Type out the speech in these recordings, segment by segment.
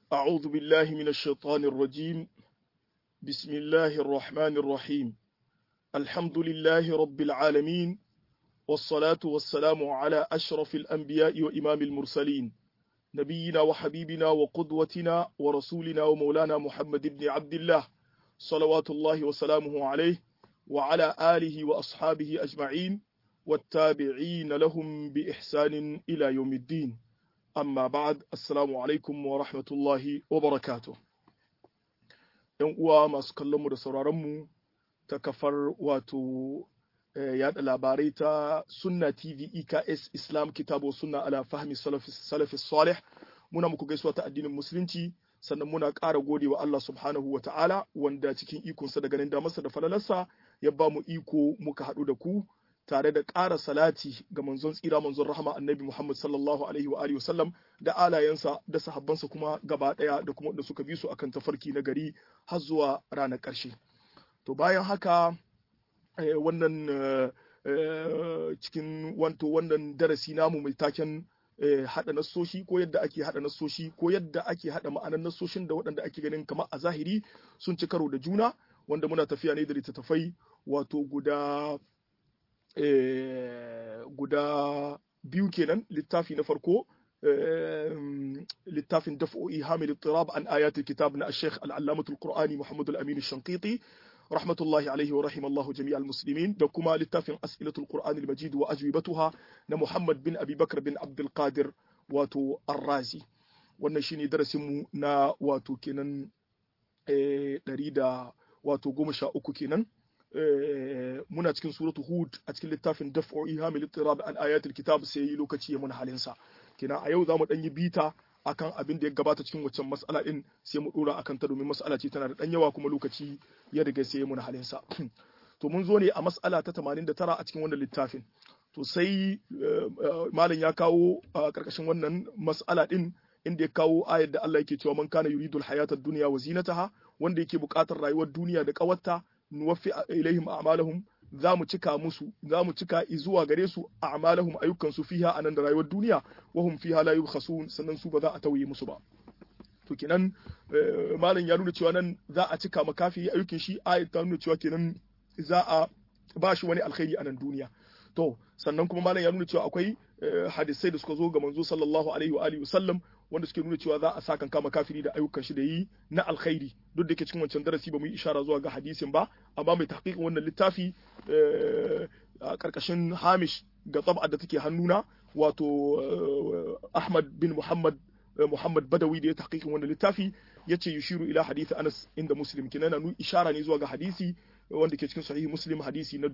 أعوذ بالله من الشيطان الرجيم بسم الله الرحمن الرحيم الحمد لله رب العالمين والصلاة والسلام على أشرف الأنبياء وإمام المرسلين نبينا وحبيبنا وقدوتنا ورسولنا ومولانا محمد بن عبد الله صلوات الله وسلامه عليه وعلى آله وأصحابه أجمعين والتابعين لهم بإحسان إلى يوم الدين amma ba'ad assalamu alaikum wa rahmatullahi wa barakatuh yan uwa masu kallonmu da sauraronmu ta kafar wato yada labarai ta sunna tv eks islam kitabu sunna ala fahmi salafi salih muna muku gaisuwa ta addinin musulunci sannan muna ƙara gode wa Allah subhanahu wa ta'ala wanda cikin ikonsa da ganin damarsa da falalarsa ya ba mu iko muka haɗu da ku tare da ƙara salati ga manzon tsira manzon rahama annabi Muhammad sallallahu alaihi wa alihi wasallam da alayensa da sahabbansa kuma gaba ɗaya da kuma da suka bi su akan tafarki na gari har zuwa ranar ƙarshe to bayan haka wannan cikin wanto wannan darasi namu mai taken haɗa nassoshi ko yadda ake haɗa nassoshi ko yadda ake haɗa ma'anar nassoshin da waɗanda ake ganin kamar a zahiri sun ci karo da juna wanda muna tafiya ne da littattafai wato guda guda biyu kenan littafi na farko littafin daf'o'i hamil tirab an ayatul kitab na Sheikh al-Allamatul Qur'ani Muhammad al-Amin al-Shanqiti rahmatullahi alaihi wa rahimallahu jami'al muslimin da kuma littafin as'ilatul Qur'an al-Majid wa ajwibatuha na Muhammad bin Abi Bakr bin Abdul Qadir wato Ar-Razi wannan shine darasin mu na wato kenan ɗari da wato goma sha uku kenan muna cikin suratu hud a cikin littafin daf'u ihamil ittirab an ayatul kitab sai lokaci ya mun halinsa kina a yau zamu dan yi bita akan abin da ya gabata cikin waccan mas'ala din sai mu dora akan ta domin mas'ala ce tana da dan yawa kuma lokaci ya riga sai ya mun halinsa to mun zo ne a mas'ala ta 89 a cikin wannan littafin to sai malam ya kawo a karkashin wannan mas'ala din inda ya kawo ayar da Allah yake cewa man kana yuridul hayatad dunya wa zinataha wanda yake buƙatar rayuwar duniya da ƙawarta nuwaffi ilaihim a'malahum za mu cika musu za mu cika zuwa gare su a'malahum ayyukan su fiha anan da rayuwar duniya wa hum fiha la yubkhasun sannan su ba za a tauye musu ba to kenan malam ya nuna cewa nan za a cika makafi ayyukan shi ayat ta nuna cewa kenan za a ba shi wani alkhairi a nan duniya to sannan kuma malam ya nuna cewa akwai hadisai da suka zo ga manzo sallallahu alaihi wa alihi wasallam wanda suke nuna cewa za a sa kan kama kafiri da ayyukan shi da yi na alkhairi duk da ke cikin wancan darasi ba mu yi ishara zuwa ga hadisin ba amma mai tahqiqin wannan littafi a karkashin hamish ga tsab'a da take hannuna wato Ahmad bin Muhammad Muhammad Badawi da ya tahqiqin wannan littafi yace yushiru ila hadisi Anas inda Muslim kenan na ishara ne zuwa ga hadisi wanda ke cikin sahihi Muslim hadisi na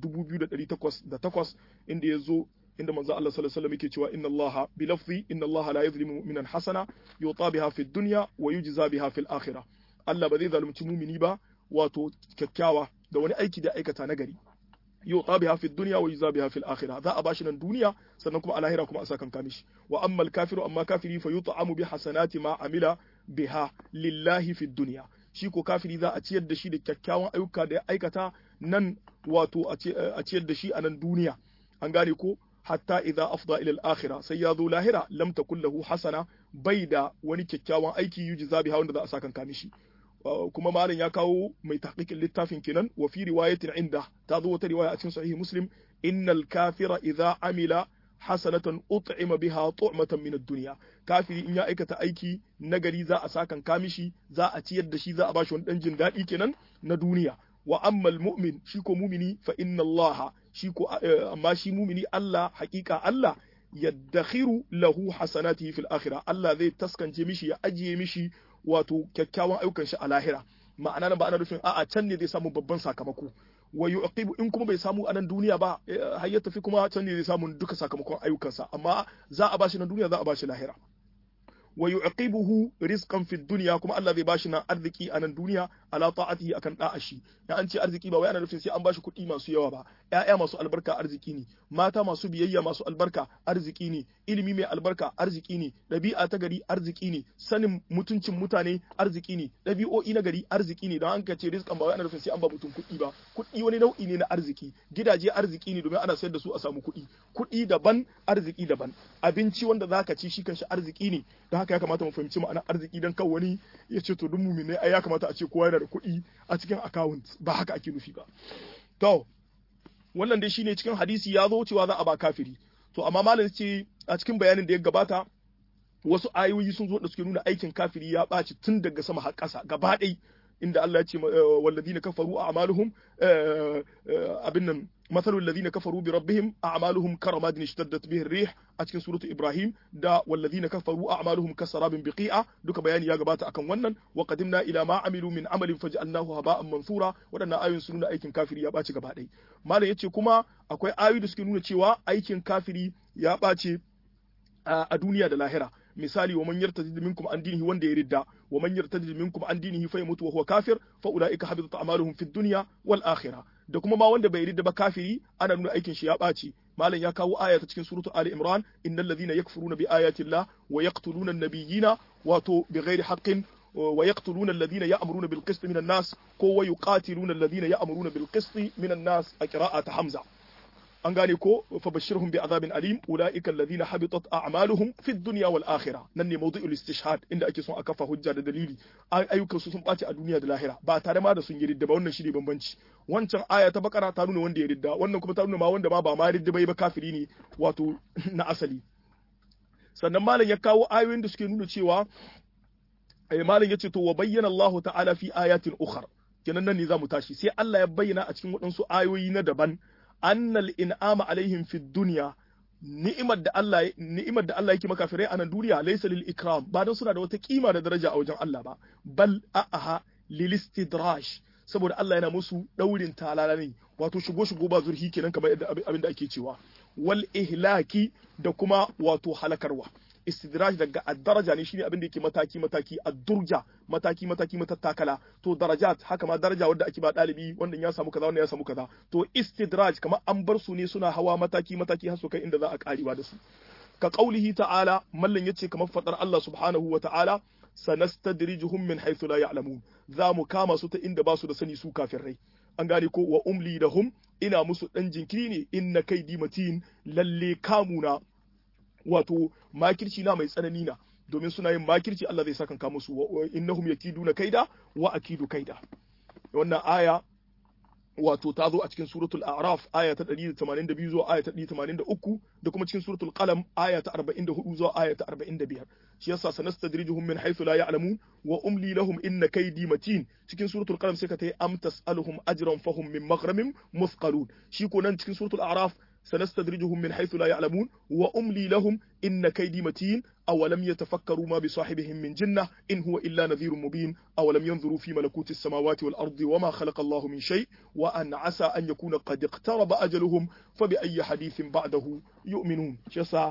2808 inda ya zo inda manzo Allah sallallahu alaihi wasallam yake cewa inna Allah bi lafzi inna Allah la yuzlimu mu'minan hasana yuta biha fi dunya wa yujza biha fil akhirah Allah ba zai zalunci mumini ba wato kyakkyawa da wani aiki da aikata nagari yuta biha fi dunya wa yujza biha fil akhirah za a bashi nan duniya sannan kuma a lahira kuma a sakan kamishi wa amma al kafiru amma kafiri fa yut'amu bi hasanati ma amila biha lillahi fi dunya shi ko kafiri za a ciyar da shi da kyakkyawan ayyuka da ya aikata nan wato a ciyar da shi a nan duniya an gane ko hatta idza afda ila al-akhirah sai ya zo lahira lam takul lahu hasana bai da wani kyakkyawan aiki yujza biha wanda za a saka kami shi kuma malam ya kawo mai tahqiqin littafin kenan wa fi riwayatin inda ta zo wata riwaya a cikin sahih muslim innal kafira idza amila hasanatan ut'ima biha tu'matan min ad-dunya kafiri in ya aikata aiki nagari za a sakan kamishi za a ciyar da shi za a bashi wani dan jin daɗi kenan na duniya wa ammal mu'min shi ko mumini fa inna Allah shi ko amma shi mumini Allah hakika Allah yaddakhiru lahu hasanatihi fil akhirah Allah zai taskance mishi ya ajiye mishi wato kyakkyawan ayyukan shi a lahira ma'ana nan ba ana nufin a'a can ne zai samu babban sakamako wa yuqibu in kuma bai samu a nan duniya ba har ya tafi kuma can ne zai samu duka sakamakon ayyukansa amma za a bashi na duniya za a bashi lahira wa yuqibuhu rizqan fid dunya kuma Allah zai bashi nan arziki a nan duniya ala ta'atihi akan da'a shi ya an ce arziki ba wai ana nufin sai an bashi kuɗi masu yawa ba ƴaƴa masu albarka arziki ne mata masu biyayya masu albarka arziki ne ilimi mai albarka arziki ne ɗabi'a ta gari arziki ne sanin mutuncin mutane arziki ne ɗabi'o'i na gari arziki ne don an ce rizqan ba wai ana nufin sai an ba mutum kuɗi ba kuɗi wani nau'i ne na arziki gidaje arziki ne domin ana sayar da su a samu kuɗi kuɗi daban arziki daban abinci wanda zaka ci shi kanshi arziki ne don haka ya kamata mu fahimci ma'anar arziki dan kan wani ya ce to duk mu'minai ai ya kamata a ce kowa yana da kuɗi a cikin account ba haka ake nufi ba to wannan dai shine cikin hadisi ya zo cewa za a ba kafiri to amma malam ce a cikin bayanin da ya gabata wasu ayoyi sun zo da suke nuna aikin kafiri ya ɓaci tun daga sama har ƙasa gaba ɗai inda Allah ya ce walladina kafaru a'maluhum abin nan mathalul ladina kafaru bi rabbihim a'maluhum karamadin ishtaddat bihi ar-rih a cikin suratu Ibrahim da walladina kafaru a'maluhum kasarabin biqi'a duka bayani ya gabata akan wannan wa qadimna ila ma amilu min amalin faj'alnahu haba'an mansura wadannan ayoyin sun nuna aikin kafiri ya ɓaci gaba ɗai malam yace kuma akwai ayoyi da suke nuna cewa aikin kafiri ya ɓace a duniya da lahira misali wa man yartadid minkum an dinihi wanda ya ridda wa man yartadid minkum an dinihi fa yamutu wa huwa kafir fa ulaika habitat a'maluhum fid dunya wal akhirah da kuma ma wanda bai ridda ba kafiri ana nuna aikin shi ya ɓaci malam ya kawo aya ta cikin suratu ali imran innal ladhina yakfuruna bi ayati llah wa yaqtuluna an-nabiyyina wato bighairi haqqin ويقتلون الذين يأمرون بالقسط من الناس كو ويقاتلون الذين يأمرون بالقسط من الناس قراءة حمزة an gane ko fa bashirhum bi azabin alim ulaika alladhina habitat a'maluhum fi dunya wal akhirah nan ne mawdu'ul istishhad inda ake son a kafa hujja da dalili ayyukan su sun baci a duniya da lahira ba tare ma da sun yi ridda ba wannan shine bambanci wancan aya ta bakara ta nuna wanda ya ridda wannan kuma ta nuna ma wanda ma ba ma ridda bai ba kafiri ne wato na asali sannan malam ya kawo ayoyin da suke nuna cewa malam ya ce to wa bayyana Allah ta'ala fi ayatin ukhra kenan nan ne zamu tashi sai Allah ya bayyana a cikin waɗansu ayoyi na daban annal in'ama alaihim fi dunya ni'imar da Allah ni'imar da Allah yake makafirai a nan duniya laysa lil ikram ba dan suna da wata kima da daraja a wajen Allah ba bal a'aha lil istidraj saboda Allah yana musu daurin talala ne wato shigo shigo ba zurhi kenan kamar abin da ake cewa wal ihlaki da kuma wato halakarwa istidraj daga ad-daraja ne shine abin da yake mataki mataki ad-durja mataki mataki matattakala to darajat haka ma daraja wanda ake ba dalibi wanda ya samu kaza wanda ya samu kaza to istidraj kamar an bar su ne suna hawa mataki mataki har su kai inda za a karewa da su ka qaulihi ta'ala mallan yace kamar fadar Allah subhanahu wa ta'ala sanastadrijuhum min haythu la ya'lamun za mu kama su ta inda ba su da sani su kafirai an gane ko wa umli lahum ina musu dan jinkiri ne inna kaidi matin lalle kamuna wato makirci na mai tsanani na domin suna yin makirci Allah zai saka ka musu innahum yakiduna kaida wa akidu kaida wannan aya wato ta zo a cikin suratul a'raf aya ta 182 zuwa aya ta 183 da kuma cikin suratul qalam aya ta 44 zuwa aya ta 45 shi yasa sanastadrijuhum min haythu la ya'lamun wa umli lahum inna kaydi matin cikin suratul qalam sai ka tayi am tas'aluhum ajran fahum min maghramin muthqalun shi ko nan cikin suratul a'raf سنستدرجهم من حيث لا يعلمون وأملي لهم إن كيدي متين أولم يتفكروا ما بصاحبهم من جنة إن هو إلا نذير مبين أولم ينظروا في ملكوت السماوات والأرض وما خلق الله من شيء وأن عسى أن يكون قد اقترب أجلهم فبأي حديث بعده يؤمنون شسا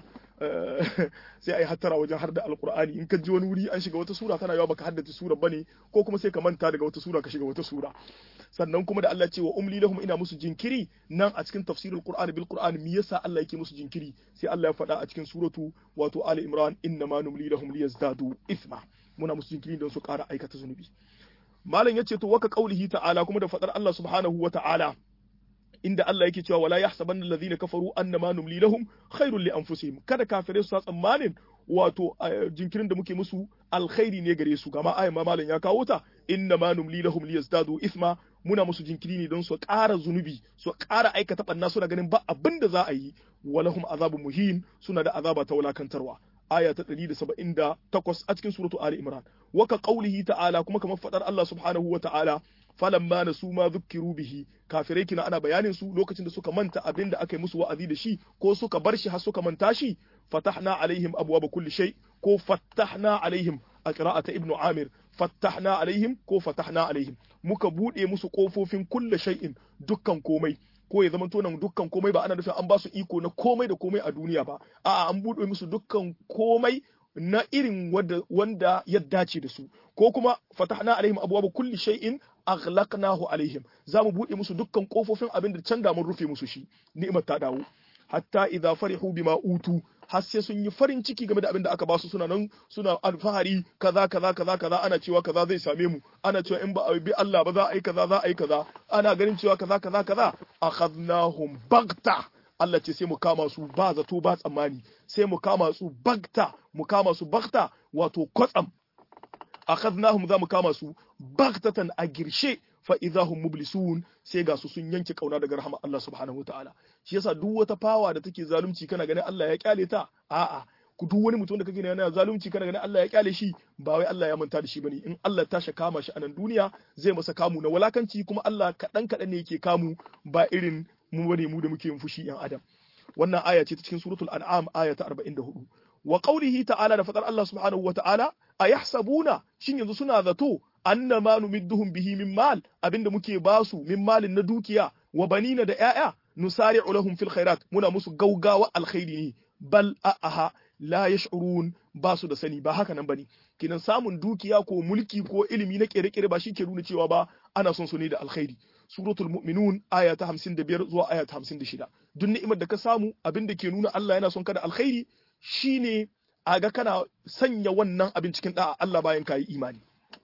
sai ai hattara wajen har da alkur'ani in ka ji wani wuri an shiga wata sura tana yawa baka haddace sura bane ko kuma sai ka manta daga wata sura ka shiga wata sura sannan kuma da Allah ce wa umli lahum ina musu jinkiri nan a cikin tafsirul qur'ani bil qur'ani me yasa Allah yake musu jinkiri sai Allah ya faɗa a cikin suratu wato ali imran inna ma numli lahum liyazdadu ithma muna musu jinkiri don su ƙara aikata zunubi malam yace to waka qaulihi ta'ala kuma da fadar Allah subhanahu wa ta'ala inda Allah yake cewa wala yahsabanna alladhina kafaru annama numli lahum khairul li anfusihim kada kafirai su tsammanin wato jinkirin da muke musu alkhairi ne gare su gama ayan malam ya kawo ta inna ma numli lahum liyazdadu ithma muna musu jinkiri ne don su ƙara zunubi su ƙara aikata ɓanna suna ganin ba abin da za a yi walahum azabun muhin suna da azaba ta wulakantarwa aya ta 178 a cikin suratu ali imran waka qaulihi ta'ala kuma kamar fadar Allah subhanahu wa ta'ala falamma nasu ma dhukkiru bihi kafirai kina ana bayanin su lokacin da suka manta abin da aka yi musu wa'azi da shi ko suka bar shi har suka manta shi fatahna alaihim abwaaba kulli shay ko fattahna alaihim a qira'ata ibnu amir fattahna alaihim ko fatahna alaihim muka bude musu kofofin kulle shay'in dukkan komai ko ya zama tonan dukkan komai ba ana nufin an ba su iko na komai da komai a duniya ba a'a an bude musu dukkan komai na irin wanda, wanda ya dace da su ko kuma fatahna alaihim abwaaba kulli shay'in aghlaqnahu alaihim za mu bude musu dukkan kofofin abin da can da mun rufe musu shi ni'imar ta dawo hatta idza farihu bima utu har sai sun yi farin ciki game da abin da aka ba su suna nan suna alfahari kaza kaza kaza kaza ana cewa kaza zai same mu ana cewa in ba a bi Allah ba za a yi kaza za a yi kaza ana ganin cewa kaza kaza kaza akhadnahum bagta Allah ce sai mu kama su ba zato ba tsammani sai mu kama su bagta mu kama su bagta wato kwatsam akhadnahum za mu kama su baghtatan a girshe fa idahum mublisun sai ga su sun yanke kauna daga rahama Allah subhanahu wataala shi yasa duk wata fawa da take zalunci kana ganin Allah ya kyale ta a'a ku duk wani mutum da kake yana zalunci kana ganin Allah ya kyale shi ba wai Allah ya manta da shi bane in Allah ta kama shi a nan duniya zai masa kamu na walakanci kuma Allah kadan kadan ne yake kamu ba irin mu bane mu da muke yin fushi yan adam wannan aya ce ta cikin suratul an'am aya ta 44 wa qawlihi ta'ala da fadar Allah subhanahu wa ta'ala ayahsabuna shin yanzu suna zato anna ma numidduhum bihi min mal abinda muke basu min malin na dukiya wa banina da 'ya'ya nusari'u lahum fil khairat muna musu gaugawa alkhairi ne bal a'aha la yash'urun ba su da sani ba haka nan bane kinan samun dukiya ko mulki ko ilimi na kere-kere ba shi ke nuna cewa ba ana son su ne da alkhairi suratul mu'minun aya ta 55 zuwa aya ta 56 duk ni'imar da ka samu abin da ke nuna Allah yana son ka da alkhairi shine a ga kana sanya wannan abin cikin da'a Allah bayan ka yi imani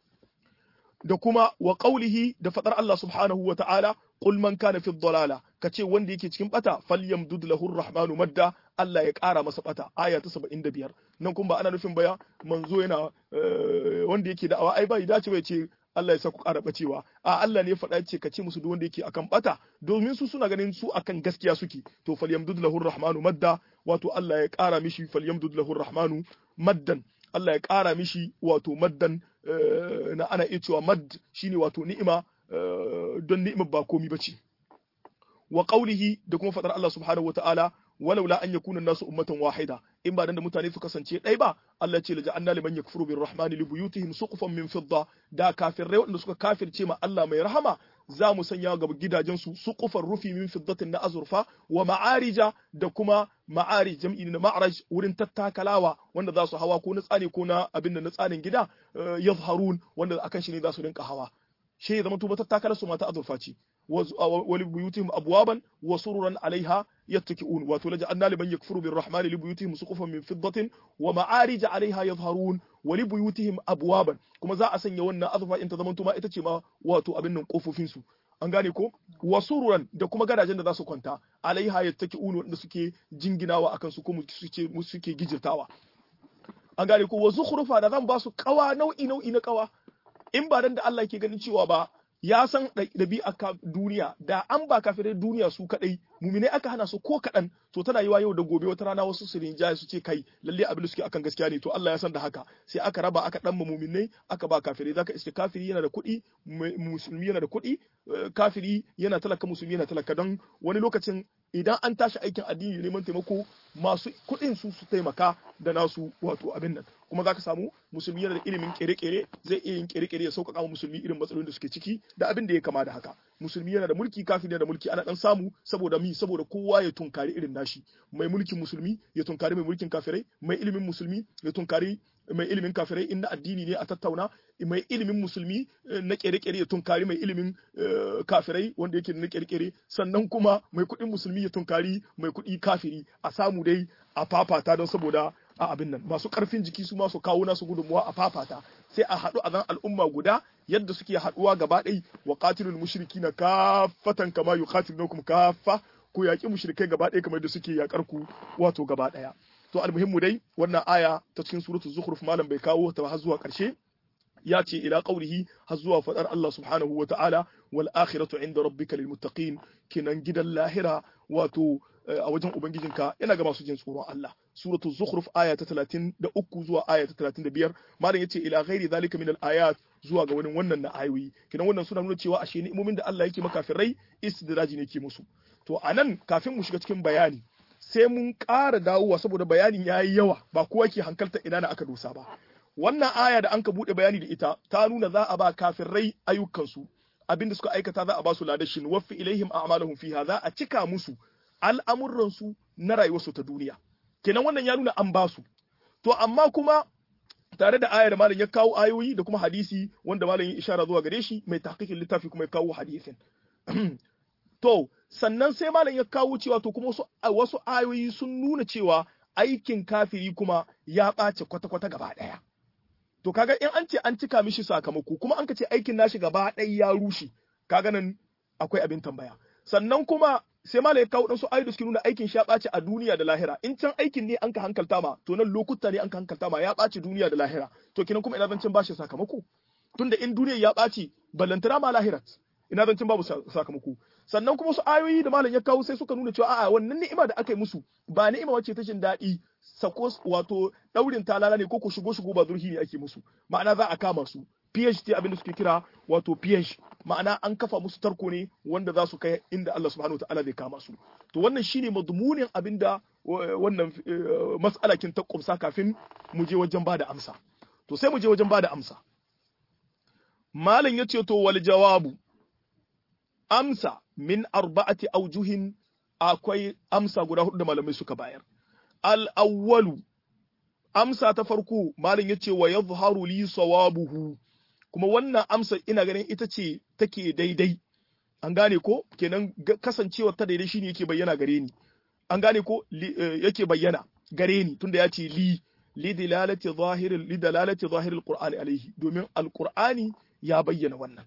da kuma wa qaulihi da fadar Allah subhanahu wa ta'ala qul man kana fi dhalala kace wanda yake cikin bata falyamdud lahu arrahmanu madda Allah ya kara masa bata aya ta 75 nan kuma ba ana nufin baya manzo yana wanda yake da'awa ai bai dace bai ce Allah ya sa ku ƙara bacewa a Allah ne ya faɗa ce ka ce musu duk wanda yake akan bata domin su suna ganin su akan gaskiya suke to falyamdud lahu rahmanu madda wato Allah ya ƙara mishi falyamdud lahu rahmanu maddan Allah ya ƙara mishi wato maddan na ana iya cewa mad shine wato ni'ima don ni'imar ba komi bace wa qawlihi da kuma faɗar Allah subhanahu wataala walaula an yakuna nasu ummatan wahida in ba dan da mutane su kasance ɗai ba Allah ce laja'anna liman yakfuru birrahmani li buyutihim suqufan min fidda da kafirai wanda suka kafirce ma Allah mai rahama za mu sanya ga gidajen su suqufan rufi min fiddatin na azurfa wa ma'arija da kuma ma'ari jam'i na ma'raj wurin tattakalawa wanda za su hawa ko na tsane ko na abin da na tsanin gida yazharun wanda akan shi ne za su rinka hawa shi ya zama tuba tattakalar su mata azurfa ce wali buyutihim abwaban wa sururan alaiha yattaki'un wato laja anna liman yakfuru birrahmani li buyutihim suqufan min fiddatin wa ma'arij alaiha yadhharun wa li buyutihim abwaban kuma za a sanya wannan azurfa in ta zama tuma ita ce ma wato abin nan kofofin su an gane ko wa sururan da kuma gadajen da za su kwanta alaiha yattaki'un wanda suke jinginawa akan su kuma suke suke gijirtawa an gane ko wa zukhrufa da zan ba su kawa nau'i nau'i na kawa in ba dan da Allah ke ganin cewa ba ya san ɗabi'a duniya da an ba kafirai duniya su kaɗai mumine aka hana su ko kaɗan to tana yiwa yau da gobe wata rana wasu su rinjaye su ce kai lalle abin da suke akan gaskiya ne to Allah ya san da haka sai aka raba aka ɗan muminai aka ba kafirai zaka iske kafiri yana da kuɗi musulmi yana da kuɗi kafiri yana talaka musulmi yana talaka don wani lokacin idan an tashi aikin addini neman taimako masu kuɗin su su taimaka da nasu wato abin nan kuma zaka samu musulmi yana da ilimin kere-kere zai iya yin kere-kere ya sauƙaƙa musulmi irin matsalolin da suke ciki da abin da ya kama da haka musulmi yana da mulki kafin yana da mulki ana dan samu saboda mi saboda kowa ya tunkari irin nashi mai mulkin musulmi ya tunkari mai mulkin kafirai mai ilimin musulmi ya tunkari mai ilimin kafirai in na addini ne a tattauna mai ilimin musulmi na kere-kere ya tunkari mai ilimin kafirai wanda yake na kere-kere sannan kuma mai kuɗin musulmi ya tunkari mai kuɗi kafiri a samu dai a fafata don saboda a abin nan masu karfin jiki su masu kawo nasu gudunmuwa a fafata sai a haɗu a zan al'umma guda yadda suke haɗuwa gaba ɗai wa qatilul mushrikina kaffatan kama yuqatilunakum kaffa ko yaƙi mushrikai gaba ɗaya kamar da suke yaƙar ku wato gaba ɗaya to almuhimmu dai wannan aya ta cikin suratul zukhruf malam bai kawo ta har zuwa ƙarshe ya ce ila qaulihi har zuwa fadar Allah subhanahu wa ta'ala wal akhiratu inda rabbika lil muttaqin kinan gidan lahira wato a wajen ubangijinka yana ga masu jin tsoron Allah suratul zukhruf aya ta 33 zuwa aya ta 35 malam yace ila ghairi zalika min al ayat zuwa ga wani wannan na ayoyi kinan wannan suna nuna cewa ashe ni'imomin da Allah yake makafirai istidraji ne ke musu to anan kafin mu shiga cikin bayani sai mun ƙara dawowa saboda bayanin yayi yawa ba kowa ke hankalta ina na aka dosa ba wannan aya da an ka bude bayani da ita ta nuna za a ba kafirai ayyukansu abinda suka aikata za a ba su ladashin waffi ilaihim a'malahum fiha za a cika musu al'amuransu na rayuwarsu ta duniya kenan wannan ya nuna an ba su to amma kuma tare da aya da malam ya kawo ayoyi da kuma hadisi wanda malam ya ishara zuwa gare shi mai tahqiqin littafi kuma ya kawo hadisin to sannan sai malam ya kawo cewa to kuma wasu wasu ayoyi sun nuna cewa aikin kafiri kuma ya ɓace kwata-kwata gaba ɗaya to kaga in an ce an cika mishi sakamako kuma an ka ce aikin nashi gaba ɗaya ya rushe kaga nan akwai abin tambaya sannan kuma sai malai kawo dan su ayoyi da suke nuna aikin shi ya ɓaci a duniya da lahira in can aikin ne an ka hankalta ma to nan lokuta ne an ka hankalta ma ya ɓaci duniya da lahira to kinan kuma ina zancen bashi sakamako tunda in duniya ya ɓaci ballantana ma lahirat ina zancen babu sakamako sannan kuma su ayoyi da malam ya kawo sai suka nuna cewa a'a wannan ni'ima da aka yi musu ba ni'ima wacce ta jin daɗi sako wato daurin talala ne ko ko shigo shigo ba zurhi ne ake musu ma'ana za a kama su PhD abin da suke kira wato PH ma'ana an kafa musu tarko ne wanda za su kai inda Allah subhanahu wataala zai kama su to wannan shine madmunin abin da wannan mas'alakin ta kumsa kafin mu je wajen bada amsa to sai mu je wajen bada amsa malam yace to wal jawabu amsa min arba'ati aujuhin akwai amsa guda hudu da malamai suka bayar al-awwalu amsa ta farko malam yace wa yadhharu li sawabuhu kuma wannan amsa ina ganin ita ce take daidai an gane ko kenan kasancewar ta daidai shine yake bayyana gare ni an gane ko yake bayyana gare ni tunda ya ce li li dalalati zahir li dalalati zahir al-qur'ani alaihi domin al-qur'ani ya bayyana wannan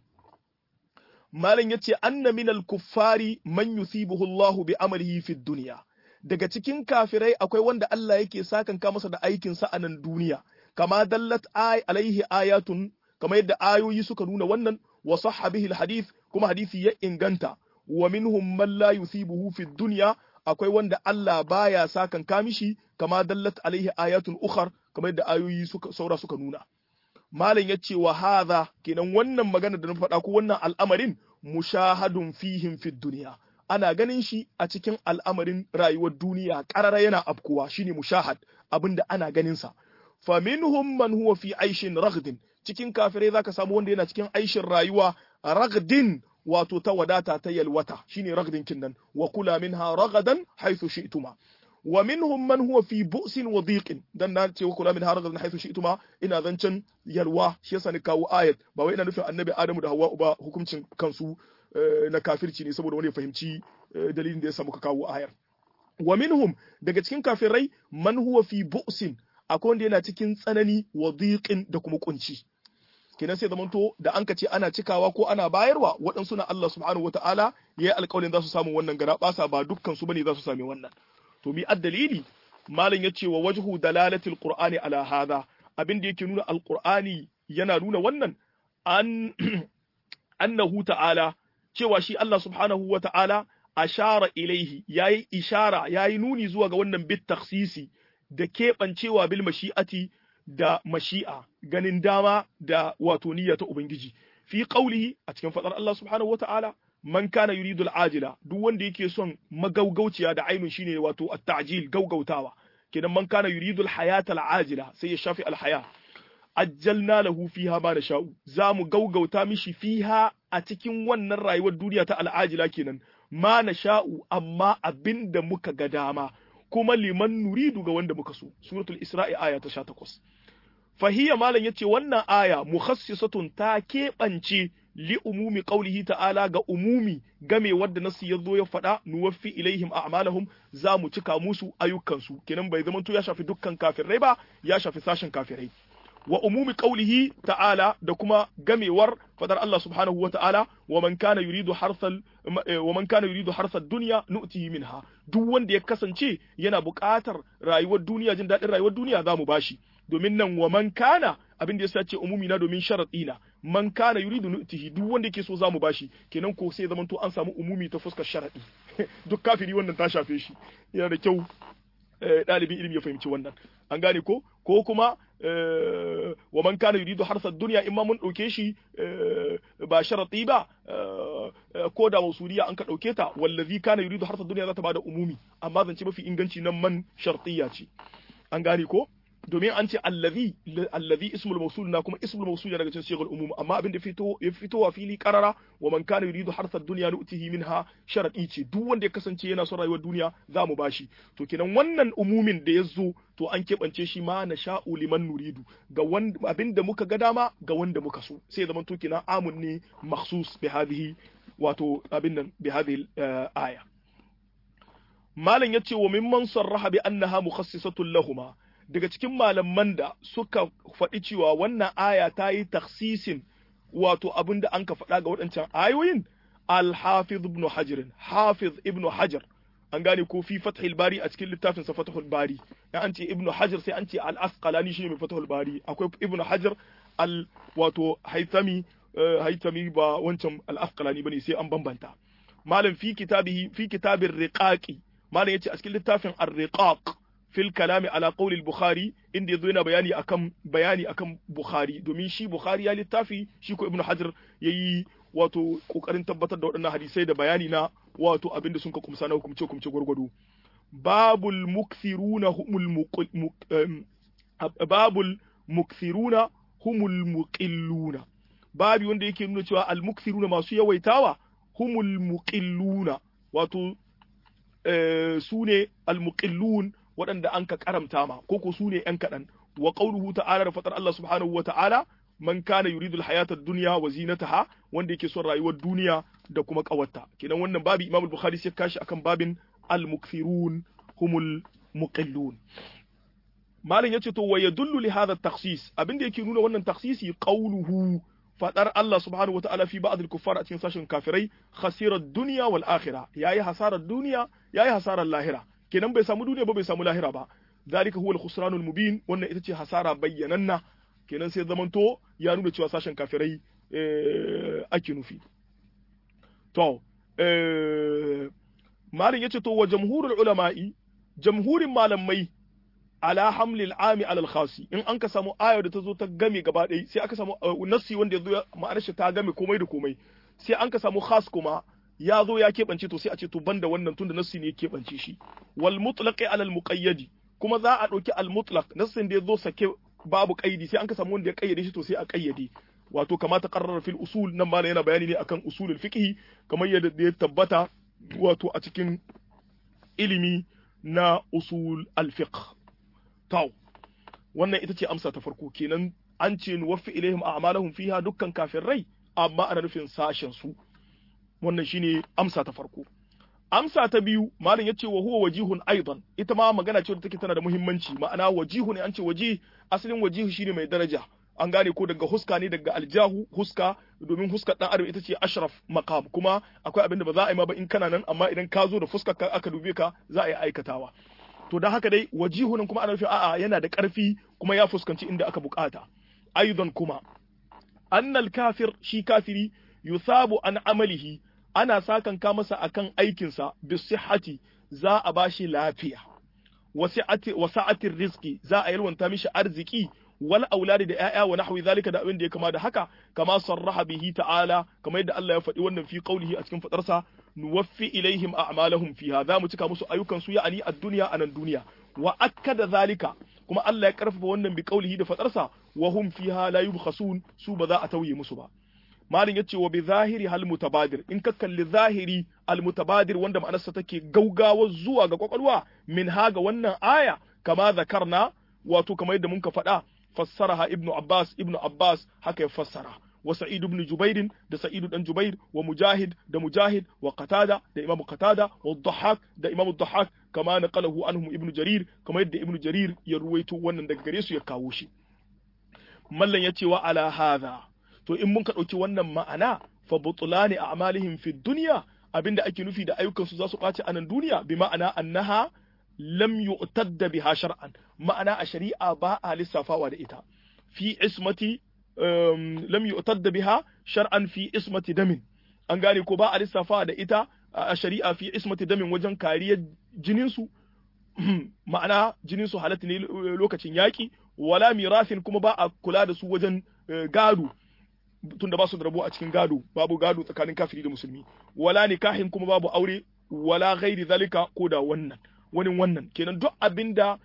malam yace anna min al-kuffari man yusibuhu Allahu bi amalihi fi dunya daga cikin kafirai akwai wanda Allah yake sakanka masa da aikin sa a nan duniya kama dallat ay alaihi ayatun kama yadda ayoyi suka nuna wannan wa sahha bihi al-hadith kuma hadisi ya inganta wa minhum man la yusibuhu fi dunya akwai wanda Allah baya sakanka mishi kama dallat alaihi ayatun ukhar kama yadda ayoyi suka saura suka nuna malam ya ce wa hadha kenan wannan magana da na faɗa ko wannan al'amarin mushahadun fihim fid duniya ana ganin shi a cikin al'amarin rayuwar duniya ƙarara yana afkuwa shine mushahad abinda ana ganin sa fa minhum man huwa fi aishin raghdin cikin kafirai zaka samu wanda yana cikin aishin rayuwa raghdin wato ta wadata ta yalwata shine raghdin kinnan wa kula minha ragadan haythu shi'tuma wa minhum man huwa fi bu'sin wa dhiqin dan na ce wa kula min haragan haythu shi'tuma ina zancen yalwa shi yasa ni kawo ayat ba wai ina nufin annabi adamu da hawwa ba hukuncin kansu na kafirci ne saboda wani ya fahimci dalilin da yasa muka kawo ayar wa minhum daga cikin kafirai man huwa fi bu'sin akwai wanda yana cikin tsanani wa dhiqin da kuma kunci kenan sai zamanto da an ka ce ana cikawa ko ana bayarwa waɗansu na Allah subhanahu wataala yayi alƙawarin za su samu wannan gara basa ba dukkan su bane za su sami wannan to mi addalili malam ya ce wa wajhu dalalatil qur'ani ala hadha abin da yake nuna alqur'ani yana nuna wannan an annahu ta'ala cewa shi Allah subhanahu wa ta'ala ashara ilaihi yayi ishara yayi nuni zuwa ga wannan bit takhsisi da keɓancewa bil mashi'ati da mashi'a ganin dama da wato niyya ta ubangiji fi qaulihi a cikin fadar Allah subhanahu wa ta'ala man kana yuridul ajila duk wanda yake son magaugauciya da ainun shine wato at-ta'jil gaugautawa kenan man kana yuridul hayatal ajila sai ya shafi al-haya ajjalna lahu fiha ma nasha'u zamu gaugauta mishi fiha a cikin wannan rayuwar duniya ta al-ajila kenan ma nasha'u amma abinda muka ga dama kuma liman nuridu ga wanda muka so suratul isra'i aya ta 18 fahiya malam yace wannan aya mukhassisatun ta keɓance li umumi qaulihi ta'ala ga umumi game wadda nasu ya zo ya faɗa nuwaffi ilaihim a'malahum za mu cika musu ayyukansu kenan bai zamanto ya shafi dukkan kafirai ba ya shafi sashen kafirai wa umumi qaulihi ta'ala da kuma gamewar fadar Allah subhanahu wa ta'ala wa man kana yuridu harsal wa man kana yuridu harsal dunya nu'tihi minha duk wanda ya kasance yana buƙatar rayuwar duniya jin daɗin rayuwar duniya za mu bashi domin nan wa man kana abin da ya ce umumi na domin sharadi na man kana yuridu nu'tihi duk wanda yake so zamu bashi kenan ko sai zamanto an samu umumi ta fuskar sharadi duk kafiri wannan ta shafe shi yana da kyau ɗalibin ilimi ya fahimci wannan an gane ko ko kuma wa man kana yuridu harsa dunya in ma mun dauke shi ba sharati ba ko da wasuliya an ka dauke ta wallazi kana yuridu harsa dunya za ta bada umumi amma zance mafi inganci nan man shartiya ce an gane ko domin an ce allazi allazi ismul mawsul na kuma ismul mawsul daga cikin sigar umum amma abin da fito ya fito wa fili qarara wa man kana yuridu harsa dunya nu'tihi minha sharadi ce duk wanda ya kasance yana son rayuwar duniya za mu bashi to kenan wannan umumin da ya zo to an keɓance shi ma na sha'u liman nuridu ga wanda abin da muka ga dama ga wanda muka so sai zaman to kenan amun ne makhsus bi hadhihi wato abin nan bi hadhihi aya malam yace wa mimman sarraha bi annaha mukhassisatun lahuma daga cikin malaman da suka faɗi cewa wannan aya ta yi taksisin wato abin da an ka faɗa ga waɗancan ayoyin al-hafiz ibn hajar hafiz ibn hajar an gane ko fi fathul bari a cikin littafin sa fathul bari ya an ce ibn hajar sai an ce al-asqalani shine mai fathul bari akwai ibn hajar al wato haitami haitami ba wancan al-asqalani bane sai an bambanta malam fi kitabihi fi kitabir riqaqi malam yace a cikin littafin ar-riqaq fil kalami ala qawli al-bukhari inda yazo yana bayani akan bayani akan bukhari domin shi bukhari ya littafi shi ko ibnu hajar yayi wato kokarin tabbatar da waɗannan hadisai da bayani na wato abinda sun ka kumsa na hukumce hukumce gwargwado babul mukthiruna humul babul mukthiruna humul muqilluna babi wanda yake nuna cewa al mukthiruna masu yawaitawa humul muqilluna wato su ne al muqillun waɗanda an ka karamta ma ko ko su ne ‘yan kaɗan wa ƙauluhu ta'ala da faɗar Allah subhanahu wa ta'ala man kana yuridu al-hayata ad-dunya wa zinataha wanda yake son rayuwar duniya da kuma ƙawarta kenan wannan babi Imam Bukhari sai kashi akan babin al-mukthirun humul muqillun malam yace to wa yadullu li hadha at-takhsis abinda yake nuna wannan takhsisi qawluhu fadar Allah subhanahu wata'ala fi ba'd al-kuffar a cikin sashin kafirai khasira ad-dunya wal akhirah yayi hasarar duniya yayi hasarar lahira kenan bai samu duniya ba bai samu lahira ba zalika huwa al-khusranul mubin wannan ita ce hasara bayyananna kenan sai zamanto ya nuna cewa sashen kafirai ake nufi to malin yace to wa jamhurul ulama'i jamhurin malamai ala hamlil ami alal khasi in an ka samu aya da ta zo ta game gaba ɗaya sai aka samu nassi wanda ya zo ma'anar shi ta game komai da komai sai an ka samu khas kuma ya zo ya keɓance to sai a ce to banda wannan tunda nassi ne ya keɓance shi wal mutlaqi alal muqayyadi kuma za a ɗauki al mutlaq nassin da ya zo sake babu kaidi sai an ka samu wanda ya kayyade shi to sai a kayyade wato kama ta qarrara fil usul nan ma yana bayani ne akan usulul fiqh kamar yadda ya tabbata wato a cikin ilimi na usul al fiqh taw wannan ita ce amsa ta farko kenan an ce nuwaffi ilaihim a'malahum fiha dukkan kafirai amma ana nufin sashen su wannan shine amsa ta farko amsa ta biyu malam yace wa huwa wajihun aidan ita ma magana ce da take tana da muhimmanci ma'ana wajihu ne an ce waji asalin wajihu shine mai daraja an gane ko daga huska ne daga aljahu huska domin huskar dan adam ita ce ashraf maqam kuma akwai abin da ba za a yi ma ba in kana nan amma idan ka zo da fuskar ka aka dube ka za a yi aikatawa to dan haka dai wajihu nan kuma ana nufin a'a yana da karfi kuma ya fuskanci inda aka bukata aidan kuma annal kafir shi kafiri yusabu an amalihi ana sakan ka masa akan aikinsa bisihhati za a bashi lafiya wasa'atir rizqi za a yalwanta mishi arziki wal auladi da ƴaƴa wa nahwi zalika da abin da ya kama da haka kama sarraha bihi ta'ala kamar yadda Allah ya faɗi wannan fi qaulihi a cikin fadarsa nuwaffi ilaihim a'malahum fiha za mu cika musu ayyukan su ya'ani ad-dunya anan duniya wa akkada zalika kuma Allah ya karfafa wannan bi qaulihi da fadarsa wa hum fiha la yubkhasun su ba za a tauye musu ba malin yace wa bi zahiri hal mutabadir in ka kalli zahiri al mutabadir wanda ma'anarsa take gaugawa zuwa ga kwakwalwa min haga wannan aya kama zakarna wato kamar yadda muka faɗa fassaraha ibnu abbas ibnu abbas haka ya fassara wa sa'id ibn jubair da sa'id dan jubair wa mujahid da mujahid wa qatada da imam qatada wa dhahak da imam dhahak kama naqalahu anhum ibnu jarir kama yadda ibnu jarir ya ruwaito wannan daga gare su ya kawo shi mallan yace wa ala hadha to in mun ka ɗauki wannan ma'ana fa butulani a'malihim fi dunya abinda ake nufi da ayyukan su za su ɓaci a nan duniya bi ma'ana annaha lam yu'tadda biha shar'an ma'ana a shari'a ba a lissafawa da ita fi ismati lam yu'tadda biha shar'an fi ismati damin an gane ko ba a lissafawa da ita a shari'a fi ismati damin wajen kariyar jinin su ma'ana jinin su halatta ne lokacin yaki wala mirafin kuma ba a kula da su wajen gado tunda ba su da rabo a cikin gado babu gado tsakanin kafiri da musulmi wala nikahin kuma babu aure wala ghairi zalika ko da wannan wani wannan kenan duk abinda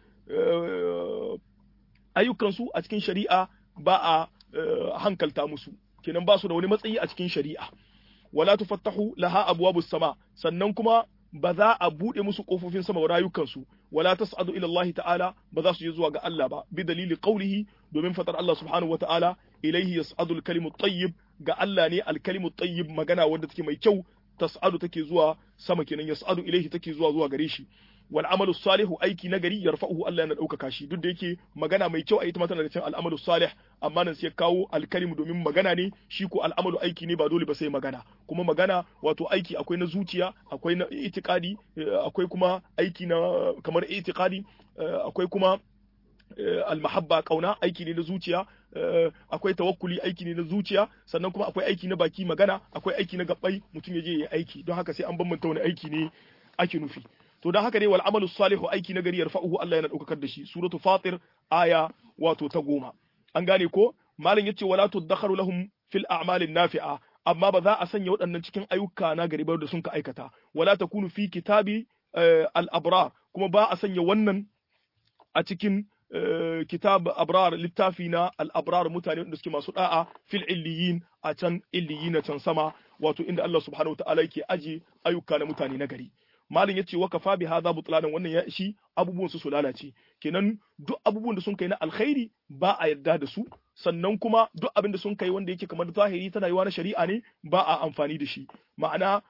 ayyukan su a cikin shari'a ba a hankalta musu kenan ba su da wani matsayi a cikin shari'a wala tufattahu laha abwabus sama sannan kuma ba za a bude musu kofofin sama rayukansu wala tas'adu ila Allah ta'ala ba za su je zuwa ga Allah ba bi dalili qawlihi domin fatar Allah subhanahu wata'ala ilaihi yas'adu al-kalimu tayyib ga Allah ne al-kalimu tayyib magana wanda take mai kyau tas'adu take zuwa sama kenan yas'adu ilaihi take zuwa zuwa gare shi wal amalu salihu aiki nagari yarfa'uhu Allah yana ɗaukaka shi duk da yake magana mai kyau a ita tana da cikin al'amalu salih amma nan sai kawo alkalimu domin magana ne shi ko al'amalu aiki ne ba dole ba sai magana kuma magana wato aiki akwai na zuciya akwai na itikadi akwai kuma aiki na kamar itikadi akwai kuma almahabba kauna aiki ne na zuciya akwai tawakkuli aiki ne na zuciya sannan kuma akwai aiki na baki magana akwai aiki na gabbai mutum ya je ya aiki don haka sai an bambanta wani aiki ne ake nufi to don haka dai wal amalu salihu aiki na gari yarfa'uhu Allah yana daukakar da shi suratu fatir aya wato ta goma an gane ko malam yace wala tudakharu lahum fil a'malin nafi'a amma ba za a sanya waɗannan cikin ayyuka na gari da sun ka aikata wala takunu fi kitabi al abrar kuma ba a sanya wannan a cikin kitab abrar littafi na al-abrar mutane da suke masu da'a fil illiyin a can illiyin na can sama wato inda Allah subhanahu wataala yake aje ayyuka na mutane na gari malin yace wa kafa bi hadha butlanan wannan ya ishi abubuwan su su lalace kenan duk abubuwan da sun kai na alkhairi ba a yarda da su sannan kuma duk abin da sun kai wanda yake kamar zahiri tana yiwa na shari'a ne ba a amfani da shi ma'ana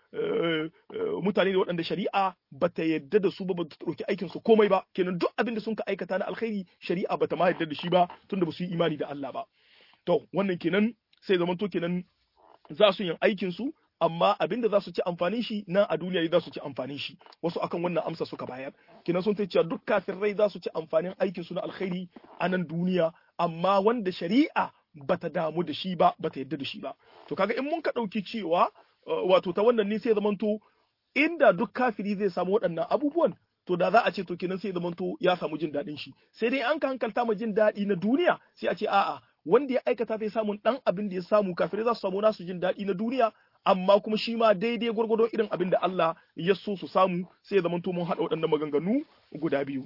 mutane da waɗanda shari'a ba ta yarda da su ba ba ta ɗauki aikin su komai ba kenan duk abin da sun ka aikata na alkhairi shari'a ba ta ma yarda da shi ba tunda ba su yi imani da Allah ba to wannan kenan sai zaman to kenan za su yin aikin su amma abin da za su ci amfanin shi nan a duniya ne za su ci amfanin shi wasu akan wannan amsa suka bayar kenan sun cewa duk kafirai za su ci amfanin aikin su na alkhairi a nan duniya amma wanda shari'a bata damu da shi ba bata yadda da shi ba to kaga in mun ka dauki cewa wato ta wannan ne sai zamanto inda duk kafiri zai samu waɗannan abubuwan to da za a ce to kenan sai zamanto ya samu jin daɗin shi sai dai an ka hankalta ma jin daɗi na duniya sai a ce a'a wanda ya aikata zai samu dan abin da ya samu kafirai za su samu nasu jin daɗi na duniya amma kuma shi ma daidai gwargwado irin abin da Allah ya so su samu sai ya zamanto mun haɗa waɗannan maganganu guda biyu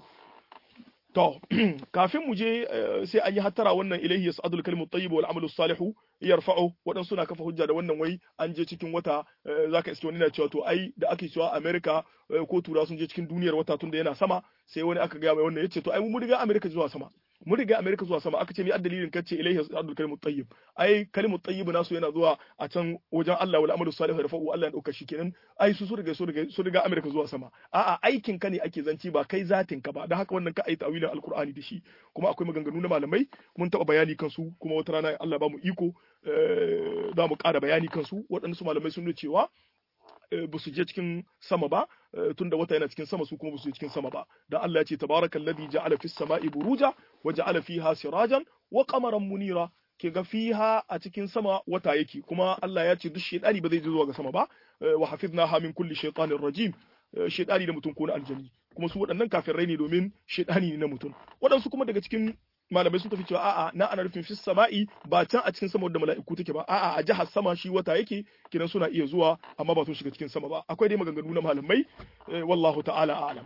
To, kafin mu je sai an yi hattara wannan ilaihi yas'adul kalimu tayyib wal amalu salihu yarfa'u waɗansu suna kafa hujja da wannan wai an je cikin wata zaka iske wani na cewa to ai da ake cewa America ko tura sun je cikin duniyar wata tunda yana sama sai wani aka ga mai wannan yace to ai mun riga America zuwa sama mun riga America zuwa sama aka ce mi addalilin kace ilaihi yas'adul kalimu tayyib ai kalimu tayyib nasu yana zuwa a can wajen Allah wal amalu salihu yarfa'u Allah ya dauka shi kenan ai su su riga su riga su riga America zuwa sama a'a aikin ka ne ake zanci ba kai zatin ka ba dan haka wannan ka ai tawilin alqur'ani da shi kuma akwai maganganu na malamai mun taba bayani kansu kuma wata rana Allah ba mu iko za mu ƙara bayani kansu waɗansu malamai sun nuna cewa ba su je cikin sama ba tunda wata yana cikin sama su kuma ba su je cikin sama ba dan Allah ya ce tabarakal ladhi ja'ala fis sama'i buruja wa ja'ala fiha sirajan wa qamaran munira ke ga fiha a cikin sama wata yake kuma Allah ya ce duk shedani ba zai je zuwa ga sama ba wa hafiznaha min kulli shaytanir rajim shedani da mutum ko na aljani kuma su waɗannan kafirai ne domin shedani ne na mutum waɗansu kuma daga cikin malamai sun tafi cewa a'a na ana nufin fis sama'i ba can a cikin sama da mala'iku take ba a'a a jihar sama shi wata yake kidan suna iya zuwa amma ba sun shiga cikin sama ba akwai dai maganganu na malamai wallahu ta'ala a'lam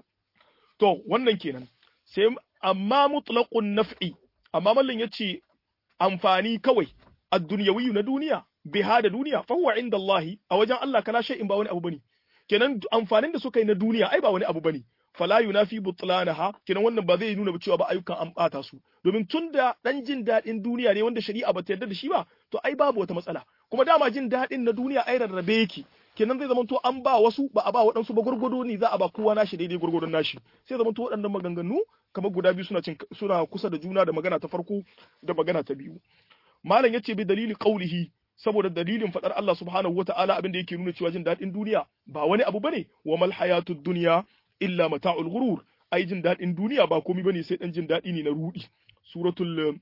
to wannan kenan sai amma mutlaqun naf'i amma mallan yace amfani kawai ad-dunyawi na duniya biha da duniya fa huwa inda Allah a wajen Allah kala shay'in ba wani abu bane kenan amfanin da suka yi na duniya ai ba wani abu bane fala yunafi butlanaha kenan wannan ba zai nuna cewa ba ayyukan an bata su domin tunda dan jin dadin duniya ne wanda shari'a ba ta yarda da shi ba to ai babu wata matsala kuma dama jin dadin na duniya ai rarrabe yake kenan zai zama to an ba wasu ba a ba waɗansu ba gurgudu ne za a ba kowa nashi daidai gurgudun nashi sai zama to waɗannan maganganu kamar guda biyu suna suna kusa da juna da magana ta farko da magana ta biyu malam yace bi dalili qaulihi saboda dalilin fadar Allah subhanahu wata'ala abin da yake nuna cewa jin dadin duniya ba wani abu bane wa mal hayatud dunya illa mata'ul ghurur ai jin dadin duniya ba komai bane sai dan jin dadi ne na rudi suratul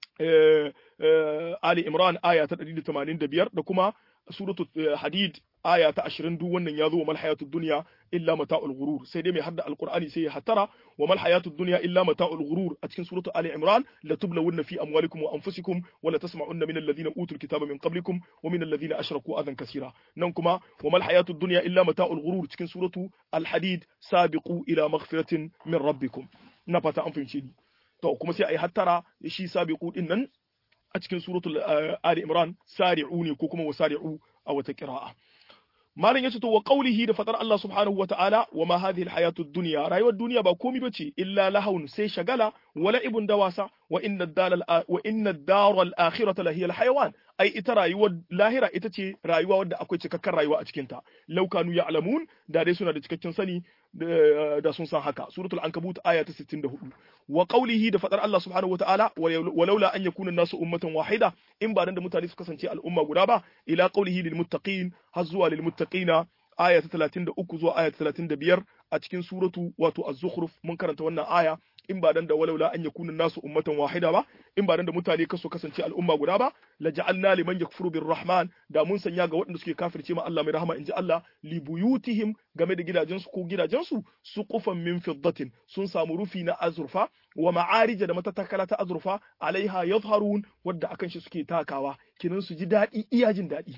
Ali Imran aya ta 185 da kuma suratul Hadid aya ta 20 duk wannan ya zo wa mal hayatud dunya illa mata'ul ghurur sai dai mai hadda alqur'ani sai ya hatara wa mal hayatud dunya illa mata'ul ghurur a cikin suratul Ali Imran la tublawunna fi amwalikum wa anfusikum wa la tasma'unna min alladhina utul kitaba min qablikum wa min alladhina ashraku adan kaseera nan kuma wa mal hayatud dunya illa mata'ul ghurur cikin suratul Al Hadid sabiqu ila maghfiratin min rabbikum na fata an fahimce ni to kuma sai ai hattara shi sabiqu din nan a cikin suratul Ali Imran sari'u ne ko kuma wasari'u a wata qira'a malam yace to wa qawlihi da fatar Allah subhanahu wa ta'ala wa ma hadhihi alhayatu ad-dunya rayuwar duniya ba komai bace illa lahawun sai shagala wala ibun da wasa wa inna ad-dal wa inna ad-dar al-akhirata la hiya al-hayawan ai ita rayuwar lahira ita ce rayuwa wadda akwai cikakken rayuwa a cikin ta law kanu ya'lamun da dai suna da cikakken sani da sun san haka suratul ankabut aya ta 64 wa qawlihi da fadar Allah subhanahu wataala walaula an yakuna nasu ummatan wahida in ba dan da mutane su kasance al'umma guda ba ila qawlihi lil muttaqin har zuwa lil muttaqina aya ta 33 zuwa aya ta 35 a cikin suratu wato az-zukhruf mun karanta wannan aya in ba dan da walaula an yakuna nasu ummatan wahida ba in ba dan da mutane kaso kasance al'umma guda ba la ja'alna liman yakfuru birrahman da mun sanya ga waɗanda suke kafirce ma Allah mai rahama inji Allah li buyutihim game da gidajensu ko gidajensu suqufan min fiddatin sun samu rufi na azurfa wa ma'arija da matatakala ta azurfa alaiha yadhharun wadda akan shi suke takawa kinan su ji daɗi iya jin daɗi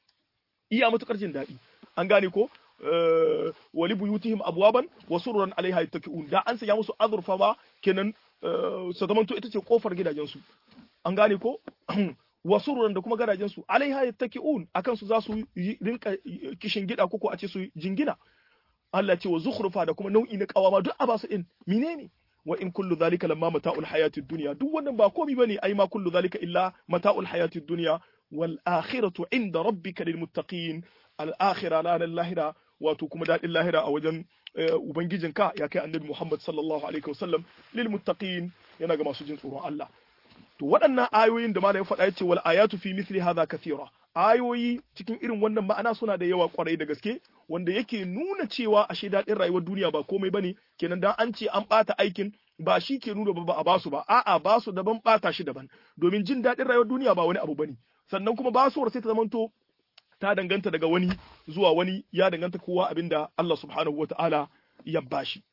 iya matukar jin daɗi an gane ko wali buyutihim abwaban wa sururan alaiha yattaki'un da an sanya musu azurfa ba kenan su zamanto ita ce kofar gidajensu an gane ko wa sururan da kuma gadajensu alaiha yattaki'un akan su za su rinka kishin gida ko a ce su jingina Allah ce wa zukhrufa da kuma nau'i na kawama duk a basu din menene wa in kullu zalika lamma mata'ul hayatid dunya duk wannan ba komai bane ai ma kullu zalika illa mata'ul hayatid dunya wal akhiratu inda rabbika lil muttaqin al akhirah la lahira wato kuma daɗin lahira a wajen ubangijinka ya kai annabi Muhammad sallallahu alaihi wasallam lil muttaqin yana ga masu jin tsoron Allah to waɗannan ayoyin da malamin faɗa yace wal ayatu fi mithli hadha kathira ayoyi cikin irin wannan ma'ana suna da yawa kwarai da gaske wanda yake nuna cewa ashe daɗin rayuwar duniya ba komai bane kenan dan an ce an ɓata aikin ba shi ke nuna ba a basu ba a'a basu daban ɓata shi daban domin jin daɗin rayuwar duniya ba wani abu bane sannan kuma basuwar sai ta zamanto ta danganta daga wani zuwa wani ya danganta kowa abinda Allah subhanahu wa ta'ala ya bashi.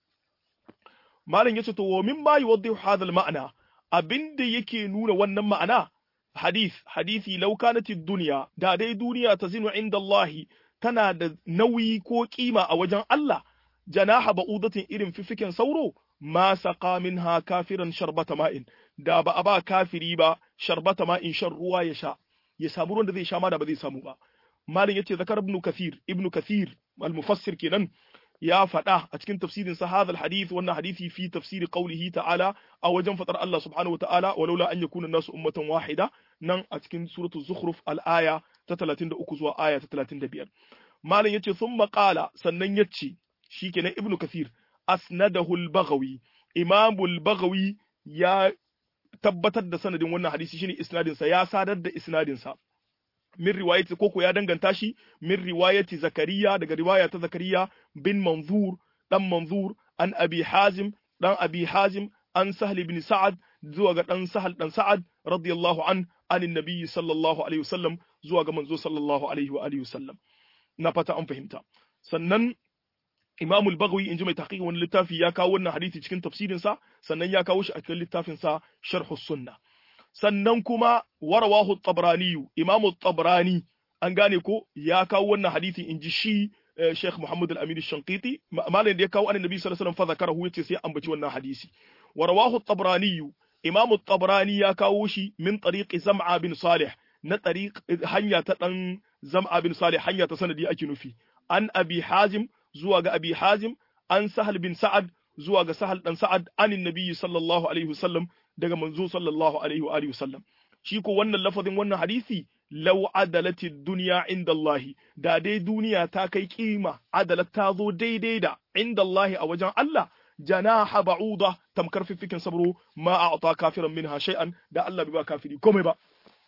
Malam ya ce, To, wa min ma yuwaddihu hadha ma'ana abinda yake nuna wannan ma'ana, hadith, hadithi law kanati duniya, da dai duniya ta zinu inda Allah tana da nauyi ko kima a wajen Allah, janaha ba'udatin irin fifiken sauro, ma saqa minha kafiran sharbata ma'in, da ba a ba kafiri ba sharbata ma'in shan ruwa ya sha, ya samu ruwan da zai sha ma da ba zai samu ba. malin yace zakar ibn kathir ibn kathir al-mufassir kenan ya faɗa a cikin tafsirin sa hadha al-hadith wannan hadisi fi tafsiri qawlihi ta'ala a wajen fatar Allah subhanahu wa ta'ala walaula an yakuna nasu ummatan wahida nan a cikin suratul zukhruf al-aya ta 33 zuwa aya ta 35 malin yace thumma qala sannan yace shikenan ibn kathir asnadahu al-baghawi imam al-baghawi ya tabbatar da sanadin wannan hadisi shine isnadin sa ya sadar da isnadin sa min riwayati koko ya danganta shi min riwayati zakariya daga riwaya ta zakariya bin manzur dan manzur an abi hazim dan abi hazim an sahl ibn sa'ad zuwa ga dan sahal dan sa'ad radiyallahu an anin nabiyyi sallallahu alaihi wasallam zuwa ga manzo sallallahu alaihi wa alihi wasallam na fata an fahimta sannan Imam al-Baghawi inji mai tahqiqin wani littafi ya kawo wannan hadisi cikin tafsirin sa sannan ya kawo shi a cikin littafin sa Sharh sunnah sannan kuma warawahu tabrani imamu tabrani an gane ko ya kawo wannan hadisi in ji shi Sheikh Muhammad al-Amin al-Shanqiti malam da ya kawo annabi sallallahu alaihi wasallam fa zakarahu yace sai ambaci wannan hadisi warawahu tabrani imamu tabrani ya kawo shi min tariqi zam'a bin salih na tariq hanya ta dan zam'a bin salih hanya ta sanadi ake nufi an abi hazim zuwa ga abi hazim an sahal bin sa'ad zuwa ga sahal dan sa'ad anin nabiyyi sallallahu alaihi wasallam daga manzo sallallahu alaihi wa alihi wasallam shi ko wannan lafazin wannan hadisi law adalati dunya inda Allah da dai duniya ta kai kima adalat ta zo daidai da inda Allah a wajen Allah janaha ba'uda tamkar fifikin sabro ma a'ta kafiran minha shay'an da Allah bai ba kafiri komai ba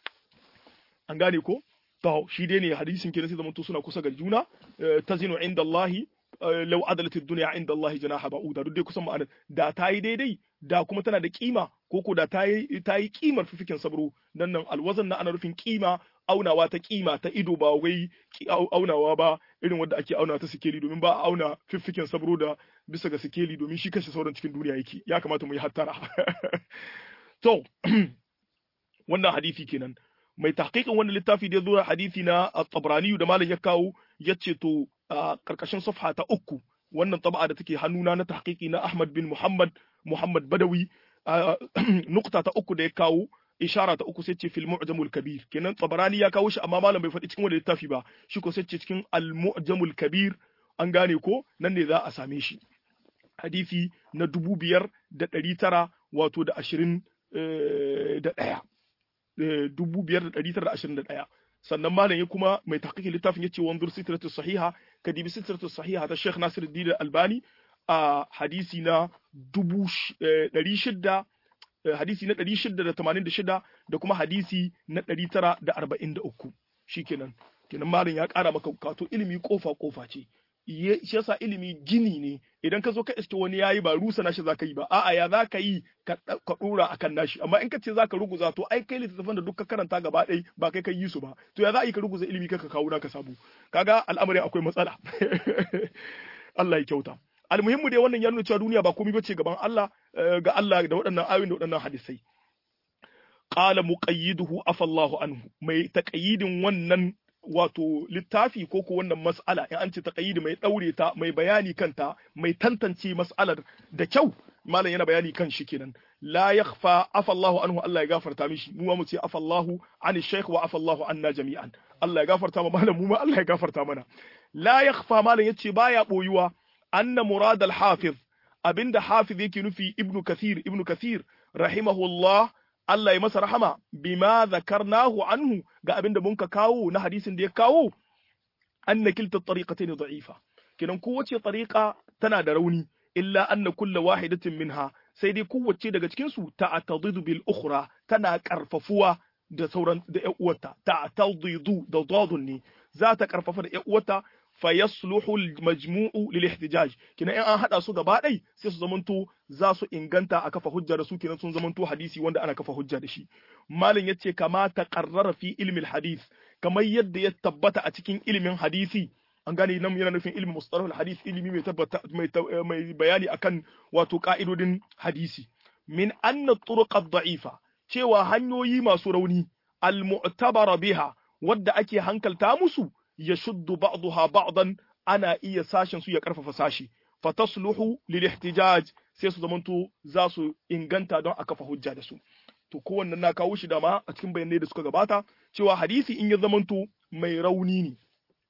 an gane ko to shi dai ne hadisin kenan sai zamanto suna kusa ga juna tazinu inda Allah law adalat ad-dunya inda Allah janaha ba'uda duk dai kusan ma'anar da ta yi daidai da kuma tana da kima ko ko da ta yi ta yi kimar fifikin sabro dan nan alwazan na ana rufin kima aunawa ta kima ta ido ba wai aunawa ba irin wanda ake auna ta sikeli domin ba a auna fiffiken sabro da bisa ga sikeli domin shi kashe sauran cikin duniya yake ya kamata mu yi hattara to wannan hadisi kenan mai tahqiqin wannan littafi da ya zo hadisi na at-Tabrani da malam ya kawo yace to karkashin safha ta uku wannan tab'a da take hannuna na tahqiqi na Ahmad bin Muhammad Muhammad Badawi nukta ta uku da ya kawo ishara ta uku sai ce fil mu'jamul kabir kenan Tabrani ya kawo shi amma malam bai faɗi cikin wannan littafi ba shi ko sai ce cikin al mu'jamul kabir an gane ko nan ne za a same shi hadisi na dubu biyar da ɗari tara wato da ashirin da ɗaya dubu biyar da ɗari tara da ashirin da ɗaya sannan malam ya kuma mai tahqiqi littafin yace wanzur sitratu sahiha kadibi sitratu sahiha ta Sheikh Nasiruddin Albani a hadisi na dubu ɗari shida hadisi na ɗari shida da tamanin da shida da kuma hadisi na ɗari tara da arba'in da uku shikenan kenan malam ya ƙara maka kato ilimi kofa kofa ce shi yasa ilimi gini ne idan ka zo ka iske wani yayi ba rusa nashi zaka yi ba a'a ya zaka yi ka dora akan nashi amma in ka ce zaka ruguza to ai kai littattafan da duk ka karanta gaba ɗaya ba kai kai yi su ba to ya za a yi ka ruguza ilimi ka kawo naka sabu kaga al'amarin akwai matsala Allah ya kyauta almuhimmu dai wannan ya nuna cewa duniya ba komai bace gaban Allah ga Allah da waɗannan ayoyin da waɗannan hadisai qala muqayyiduhu afallahu anhu mai taqayyidin wannan wato littafi ko ko wannan mas'ala in an ce taqayyid mai daure ta mai bayani kanta mai tantance mas'alar da kyau malam yana bayani kan shi kenan la yakhfa afallahu anhu Allah ya gafarta mishi mu mu ce afallahu an shaykh wa afallahu anna jami'an Allah ya gafarta ma malam mu ma Allah ya gafarta mana la yakhfa malam yace baya boyuwa anna murad al-hafiz abinda hafiz yake nufi ibnu kathir ibnu kathir rahimahullah Allah ya masa rahama bima zakarnahu anhu ga abinda mun ka kawo na hadisin da ya kawo anna kilta tariqatayn da'ifa kinan kowace tariqa tana da rauni illa anna kulla wahidatin minha sai dai kowace daga cikin su ta'tadidu bil ukhra tana karfafuwa da sauran da ƴan uwarta ta'tadidu da dadun ne za ta karfafa da ƴan uwarta fayasluhu al-majmu'u lil ihtijaj kina in an hada su gaba ɗai sai su zamanto za su inganta a kafa hujja da su kenan sun zamanto hadisi wanda ana kafa hujja da shi malin yace kama taqarrara fi ilmi al-hadith kamar yadda ya tabbata a cikin ilimin hadisi an gane nan yana nufin ilmi mustalah al-hadith ilimi mai tabbata mai mai bayani akan wato ka'idodin hadisi min anna turuq ad-da'ifa cewa hanyoyi masu rauni al-mu'tabara biha wadda ake hankalta musu ya shuddu ba'daha ba'dan ana iya sashen su ya karfafa sashi fatasluhu lil ihtijaj sai su zamanto za su inganta don a kafa hujja da su to kowanne na kawo shi dama a cikin bayanai da suka gabata cewa hadisi in ya zamanto mai rauni ne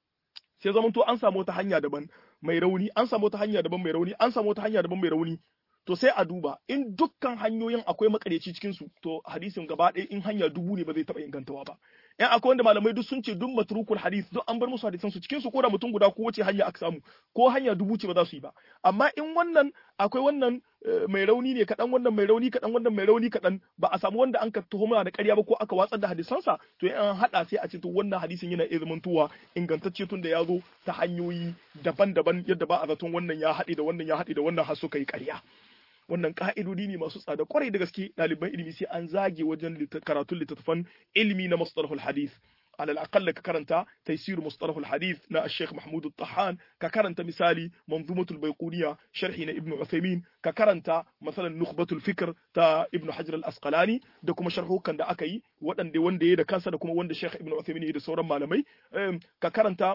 sai zamanto an samu wata hanya daban mai rauni an samu wata hanya daban mai rauni an samu wata hanya daban mai rauni to sai a duba in dukkan hanyoyin akwai makareci cikin su to hadisin gaba ɗaya in hanya dubu ne ba zai taɓa ingantawa ba in akwai wanda malamai duk sun ce duk matrukul hadis duk an bar musu hadisan su cikin su ko da mutum guda ko wace hanya aka samu ko hanya dubu ce ba za su yi ba amma in wannan akwai wannan mai rauni ne kaɗan wannan mai rauni kaɗan wannan mai rauni kaɗan ba a samu wanda an ka tuhuma da ƙarya ba ko aka watsar da hadisansa to in an haɗa sai a ce to wannan hadisin yana iya zamantowa ingantacce tun da ya zo ta hanyoyi daban-daban yadda ba a zaton wannan ya haɗe da wannan ya haɗe da wannan har suka yi ƙarya. wannan ka'idodi ne masu tsada kwarai da gaske ɗaliban ilimi sai an zage wajen karatun littattafan ilimi na mustalahul hadith alal aqalla ka karanta taysir mustalahul hadith na Sheikh Mahmud Tahan ka karanta misali manzumatul baiquniya sharhi na Ibn Uthaymeen ka karanta masalan nukhbatul fikr ta Ibn Hajar al-Asqalani da kuma sharhukan da aka yi waɗanda wanda ya da kansa da kuma wanda Sheikh Ibn Uthaymeen ya da sauran malamai ka karanta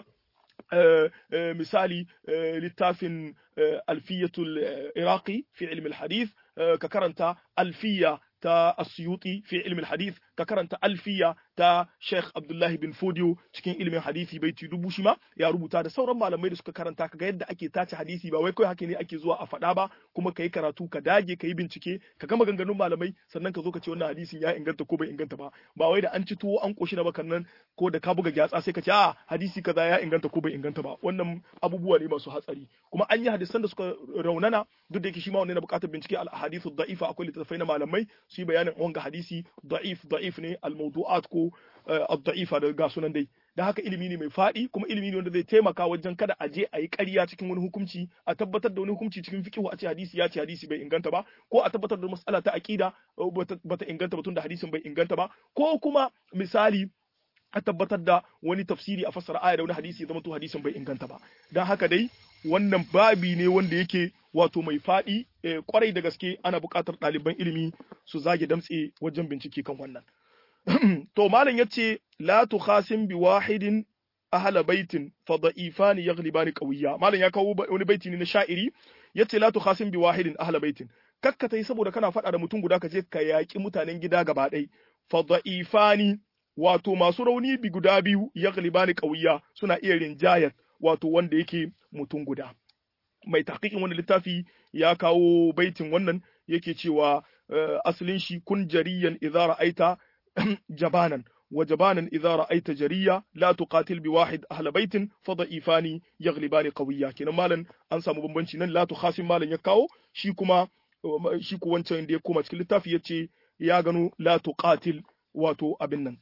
misali littafin alfiyatul iraqi fi ilmi hadith ka karanta alfiya ta asyuti fi ilmi hadith ka karanta alfiya ta Sheikh Abdullah bin Fodio cikin ilimin hadisi baiti dubu shi ma ya rubuta da sauran malamai da suka karanta kaga yadda ake tace hadisi ba wai kai haka ne ake zuwa a faɗa ba kuma kai karatu ka dage ka yi bincike ka gama ganganun malamai sannan ka zo ka ce wannan hadisin ya inganta ko bai inganta ba ba wai da an ci tuwo an koshi na bakan nan ko da ka buga gyatsa sai ka ce a hadisi kaza ya inganta ko bai inganta ba wannan abubuwa ne masu hatsari kuma an yi hadisan da suka raunana duk da yake shi ma wannan na buƙatar bincike al hadithu da'ifa akwai littattafai na malamai su yi bayanin wanga hadisi da'if da'if ne al mawdu'at ko ad-da'ifa da ga sunan dai da haka ilimi ne mai faɗi kuma ilimi ne wanda zai taimaka wajen kada a je a yi ƙarya cikin wani hukunci a tabbatar da wani hukunci cikin fiqhu a ce hadisi ya ce hadisi bai inganta ba ko a tabbatar da mas'ala ta aqida bata inganta ba tunda hadisin bai inganta ba ko kuma misali a tabbatar da wani tafsiri a fassara aya da wani hadisi ya zama to hadisin bai inganta ba dan haka dai wannan babi ne wanda yake wato mai faɗi kwarai da gaske ana buƙatar ɗaliban ilimi su zage damtse wajen bincike kan wannan to malam yace la tukhasim bi wahidin ahla baitin fa da'ifani yaghlibani qawiyya malam ya kawo wani baiti ne na sha'iri yace la tukhasim bi wahidin ahla baitin kakka tai saboda kana faɗa da mutum guda ka je ka yaki mutanen gida gaba ɗai fa da'ifani wato masu rauni bi guda biyu yaghlibani qawiyya suna iya rinjayar wato wanda yake mutum guda mai tahqiqin wannan littafi ya kawo baitin wannan yake cewa asalin shi kun jariyan idza ra'aita jabanan وجبانا إذا رأيت جريا لا تقاتل بواحد أهل بيت فضعيفان يغلبان قويا كنا مالا أنسى مبنبنشي لا تخاصم مالا يكاو شيكما شيكو wancan da ya koma cikin littafi ya ce ya gano la tuqatil wato abin nan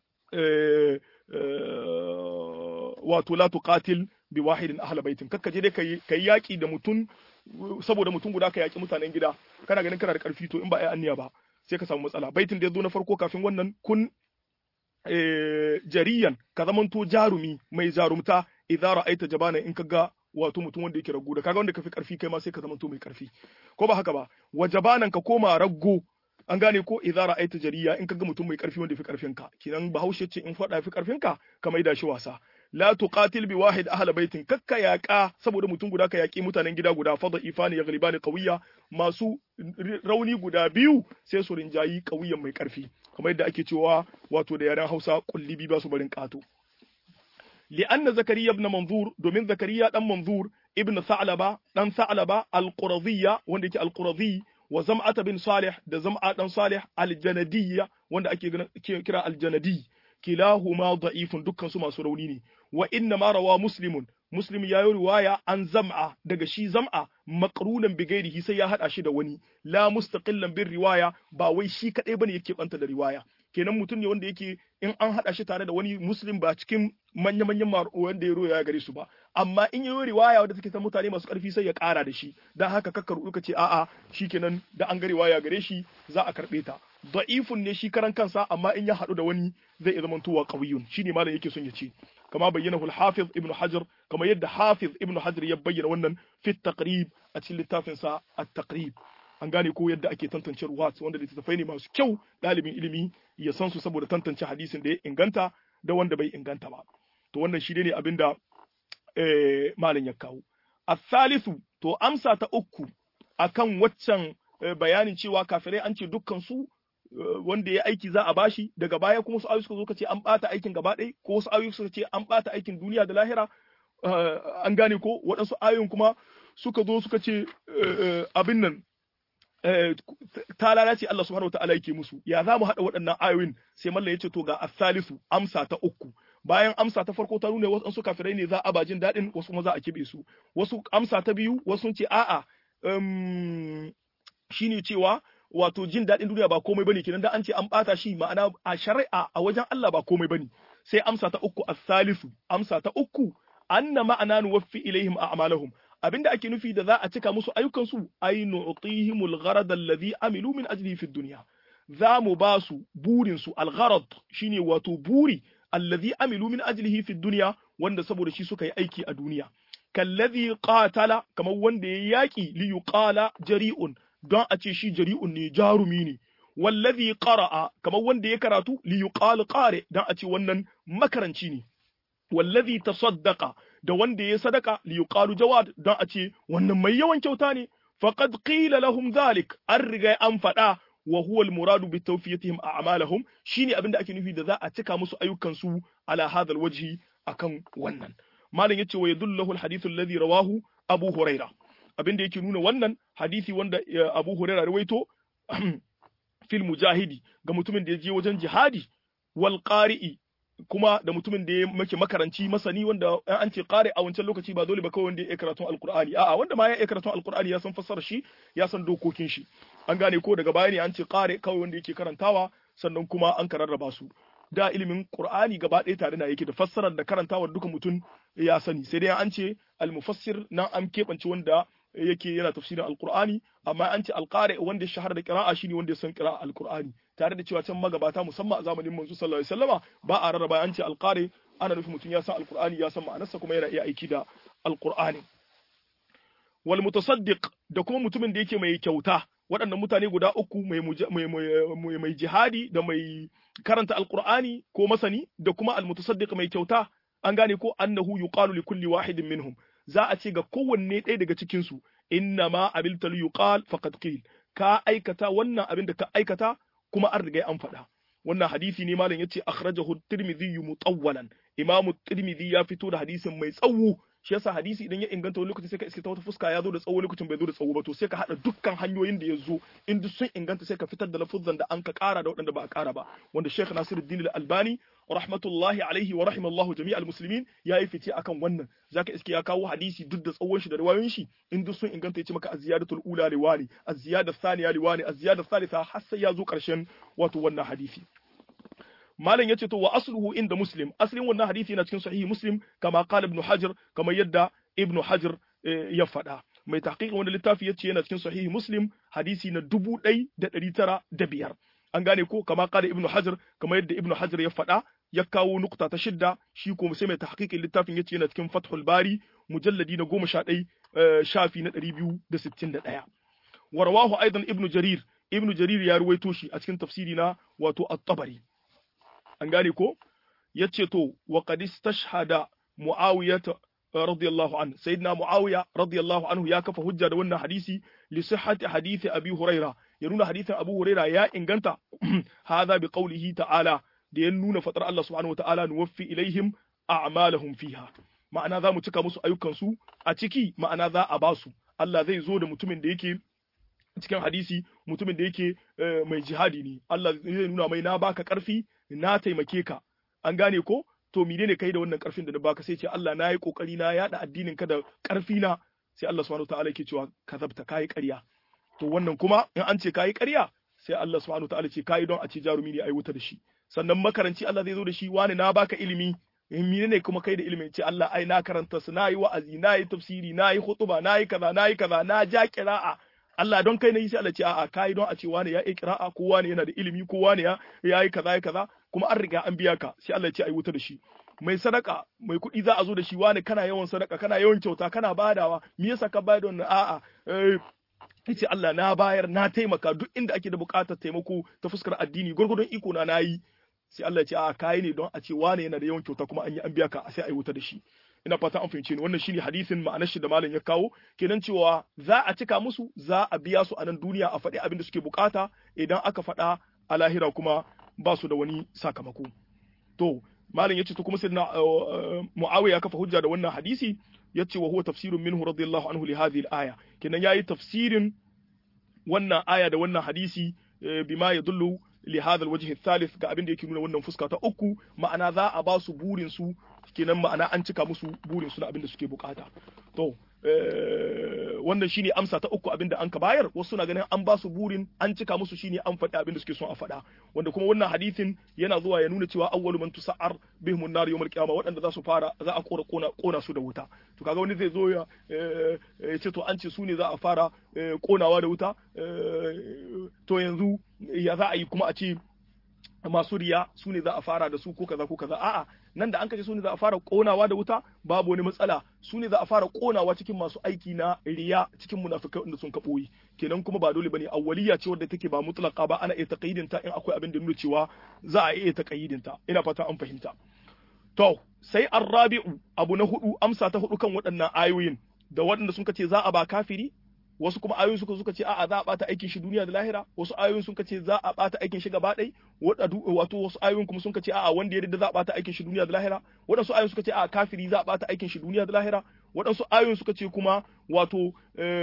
wato la tuqatil bi wahidin ahla baitin kakka je dai kai yaki da mutum saboda mutum guda ka yaki mutanen gida kana ganin kana da karfi to in ba ai anniya ba sai ka samu matsala baitin da ya zo na farko kafin wannan kun jariyan ka zamanto jarumi mai jarumta idza ra'aita jabana in kaga wato mutum wanda yake raggo da kaga wanda kafi karfi kai ma sai ka zamanto mai karfi ko ba haka ba wa jabanan ka koma raggo an gane ko idza ra'aita jariya in kaga mutum mai karfi wanda fi karfin ka kinan bahaushe ce in fada fi karfin ka ka maida shi wasa la tuqatil bi wahid ahla baitin kakka yaqa saboda mutum guda ka yaki mutanen gida guda fada ifani ya ghalibani qawiya masu rauni guda biyu sai su rinjayi qawiyan mai karfi kamar yadda ake cewa wato da yaren Hausa kullibi ba su barin kato li'anna zakariya ibn manzur domin zakariya dan manzur ibn sa'laba dan sa'laba al-quradiyya wanda yake al-quradi wa zam'ata bin salih da zam'a dan salih al-janadiyya wanda ake kira al-janadi kilahuma da'ifun dukkan su masu rauni ne wa inna ma rawa muslimun muslim ya yi riwaya an zam'a daga shi zam'a maqrunan bi ghairihi sai ya hada shi da wani la mustaqillan bin riwaya ba wai shi kadai bane yake banta da riwaya kenan mutum ne wanda yake in an hada shi tare da wani muslim ba cikin manya manyan wanda ya roya gare su ba amma in yi riwaya wanda take ta mutane masu karfi sai ya kara da shi dan haka kakkar ka ce a'a shikenan da an ga riwaya gare shi za a karbe ta da'ifun ne shi karan kansa amma in ya hadu da wani zai zama tuwa qawiyun shine malam yake son ya ce kama bayyana al-hafiz ibn hajar kama yadda hafiz ibn hajar ya bayyana wannan fi taqrib a cikin littafin sa at-taqrib an gane ko yadda ake tantance ruwat wanda littattafai ne masu kyau ɗalibin ilimi ya san su saboda tantance hadisin da ya inganta da wanda bai inganta ba to wannan shi ne abin da malam ya kawo asalisu to amsa ta uku akan waccan bayanin cewa kafirai an ce dukkan su wanda ya aiki za a bashi daga baya kuma su ayoyi suka zo ce an bata aikin gaba ɗaya ko wasu ayoyi suka ce an bata aikin duniya da lahira an gane ko waɗansu ayoyin kuma suka zo suka ce abin nan ta lalace Allah subhanahu wataala yake musu ya za mu haɗa waɗannan ayoyin sai mallam ya ce to ga asalisu amsa ta uku bayan amsa ta farko ta nuna wasu kafirai ne za a bajin daɗin wasu kuma za a kibe su wasu amsa ta biyu wasu sun ce a'a shine cewa wato jin daɗin duniya ba komai bane kenan da an ce an bata shi ma'ana a shari'a a wajen Allah ba komai bane sai amsa ta uku as-salisu amsa ta uku anna ma'ana nuwaffi ilaihim a'malahum abinda ake nufi da za a cika musu ayyukan su ay nu'tihimul gharad alladhi amilu min ajlihi fid dunya za mu ba su burin su al-gharad shine wato buri alladhi amilu min ajlihi fid dunya wanda saboda shi suka yi aiki a duniya kallazi qatala kamar wanda ya yaki li yuqala jari'un don a ce shi jari'un ne jarumi ne wallazi qara'a kamar wanda ya karatu li yuqal qari don a ce wannan makaranci ne wallazi tasaddaqa da wanda ya sadaka li yuqalu jawad don a ce wannan mai yawan kyauta ne faqad qila lahum dhalik an riga an faɗa wa huwa al-muradu bi tawfiyatihim a'malahum shine abinda ake nufi da za a cika musu ayyukan su ala hadha wajhi akan wannan malam yace wa yadullahu al-hadithu alladhi rawahu abu huraira abinda yake nuna wannan hadisi wanda abu huraira rawaito fil mujahidi ga mutumin da ya je wajen jihadi wal qari'i kuma da mutumin da ya make makaranci masani wanda an ce qari a wancan lokaci ba dole ba kawai wanda ya karatun alqur'ani a'a wanda ma ya karatun alqur'ani ya san fassara shi ya san dokokin shi an gane ko daga baya ne an ce qari kawai wanda yake karantawa sannan kuma an kararraba su da ilimin Qur'ani gaba ɗaya tare na yake da fassarar da karantawar duka mutum ya sani sai dai an ce al-mufassir nan an keɓance wanda yake yana tafsirin alqur'ani amma an ce alqari wanda ya shahara da qira'a shine wanda ya san qira'a alqur'ani tare da cewa can magabata musamman a zamanin manzo sallallahu alaihi wasallama ba a rarraba an ce alqari ana nufin mutum ya san alqur'ani ya san ma'anarsa kuma yana iya aiki da alqur'ani wal mutasaddiq da kuma mutumin da yake mai kyauta waɗannan mutane guda uku mai mai jihadi da mai karanta alqur'ani ko masani da kuma almutasaddiq mai kyauta an gane ko annahu yuqalu li kulli wahidin minhum za a ce ga kowanne ɗaya daga cikin su inna ma abilta li yuqal faqad qil ka aikata wannan abin da ka aikata kuma an riga an faɗa wannan hadisi ne malam yace akhrajahu tirmidhi mutawwalan imamu tirmidhi ya fito da hadisin mai tsawo shi yasa hadisi idan ya inganta wani lokacin sai ka iske ta wata fuska ya zo da tsawo lokacin bai zo da tsawo ba to sai ka hada dukkan hanyoyin da ya zo in duk sun inganta sai ka fitar da lafuzzan da an ka kara da waɗanda ba a kara ba wanda Sheikh Nasiruddin Al-Albani rahmatullahi alaihi wa rahimallahu jami'al muslimin yayi fice akan wannan zaka iske ya kawo hadisi duk da tsawon shi da riwayoyin shi in duk sun inganta yace maka az-ziyadatul ula liwani az-ziyada thaniya liwani az-ziyada thalitha har sai ya zo karshen wato wannan hadisi malam yace to wa asluhu inda muslim aslin wannan hadisi na cikin sahihi muslim kama qala ibn hajar kama yadda ibn hajar ya faɗa mai tahqiqin wannan littafi yace yana cikin sahihi muslim hadisi na dubu ɗai da ɗari tara da biyar an gane ko kama qala ibn hajar kama yadda ibn hajar ya faɗa ya kawo nukta ta shidda shi ko sai mai tahqiqin littafin yace yana cikin fathul bari mujalladi na goma sha ɗai shafi na ɗari biyu da sittin da ɗaya warwahu aidan ibn jarir ibn jarir ya ruwaito shi a cikin tafsiri na wato at-tabari an gane ko yace to wa qad istashhada muawiyah radiyallahu anhu sayyidina muawiya radiyallahu anhu ya kafa hujja da wannan hadisi li sihhati hadisi abi huraira ya nuna hadisin abu huraira ya inganta hadha bi qawlihi ta'ala da ya nuna fatar Allah subhanahu wa ta'ala nuwaffi ilaihim a'malahum fiha ma'ana za mu cika musu ayyukan su a ciki ma'ana za a basu Allah zai zo da mutumin da yake cikin hadisi mutumin da yake mai jihadi ne Allah zai nuna mai na baka karfi na taimake ka an gane ko to menene kai da wannan karfin da na baka sai ce Allah na yi kokari na yada addinin ka da karfi na sai Allah subhanahu wataala yake cewa kazabta kai ƙarya to wannan kuma in an ce kai ƙarya sai Allah subhanahu wataala ce kai don a ce jarumi ne ai wuta da shi sannan makaranci Allah zai zo da shi wani na baka ilimi menene kuma kai da ilimin ce Allah ai na karanta su na yi wa'azi na yi tafsiri na yi hutuba na yi kaza na yi kaza na ja kira'a Allah don kai na yi sai Allah ce a'a kai don a ce wani ya yi kira'a ko wani yana da ilimi ko wani ya yi kaza ya kaza kuma an riga an biya ka sai Allah ya ce ai wuta da shi mai sadaka mai kuɗi za a zo da shi wani kana yawan sadaka kana yawan kyauta kana badawa me yasa ka bayar da wannan a'a yace Allah na bayar na taimaka duk inda ake da buƙatar taimako ta fuskar addini gurgurdon iko na nayi sai Allah ya ce a kai ne don a ce wane yana da yawan kyauta kuma an yi an biya ka sai a yi wuta da shi ina fata an fahimce ni wannan shine hadisin ma'anar shi da malam ya kawo kenan cewa za a cika musu za a biya su a nan duniya a faɗi abin da suke bukata idan aka faɗa a lahira kuma ba su da wani sakamako to malam yace to kuma sai na muawiya kafa hujja da wannan hadisi yace wa huwa tafsirun minhu radiyallahu anhu li hadhihi al-aya kenan yayi tafsirin wannan aya da wannan hadisi bima yadullu li hadha alwajh athalith ga abin da yake nuna wannan fuska ta uku ma'ana za a ba su burin su kenan ma'ana an cika musu burin su na abin da suke bukata to wannan shine amsa ta uku abin da an ka bayar wasu na ganin an ba su burin an cika musu shine an faɗi abin da suke son a faɗa wanda kuma wannan hadisin yana zuwa ya nuna cewa awwalu man tusa'ar bihim an-nar yawm al-qiyamah waɗanda za su fara za a kora kona kona su da wuta to kaga wani zai zo ya ce to an ce su ne za a fara konawa da wuta to yanzu ya za a yi kuma a ce masu riya su ne za a fara da su ko kaza ko kaza a'a nan da an kace su ne za a fara konawa da wuta babu wani matsala su ne za a fara konawa cikin masu aiki na riya cikin munafikai wanda sun kaboyi kenan kuma ba dole bane awwaliya ce wadda take ba mutlaka ba ana iya taqyidin ta in akwai abin da nuna cewa za a iya taqyidin ta ina fata an fahimta to sai arrabi'u abu na hudu amsa ta hudu kan waɗannan ayoyin da waɗanda sun kace za a ba kafiri wasu kuma ayoyin suka suka ce a'a za a bata aikin shi duniya da lahira wasu ayoyin suka ce za a bata aikin shi gaba ɗai wato wasu ayoyin kuma suka ce a'a wanda ya yarda za a bata aikin shi duniya da lahira waɗansu ayoyin suka ce a'a kafiri za a bata aikin shi duniya da lahira waɗansu ayoyin suka ce kuma wato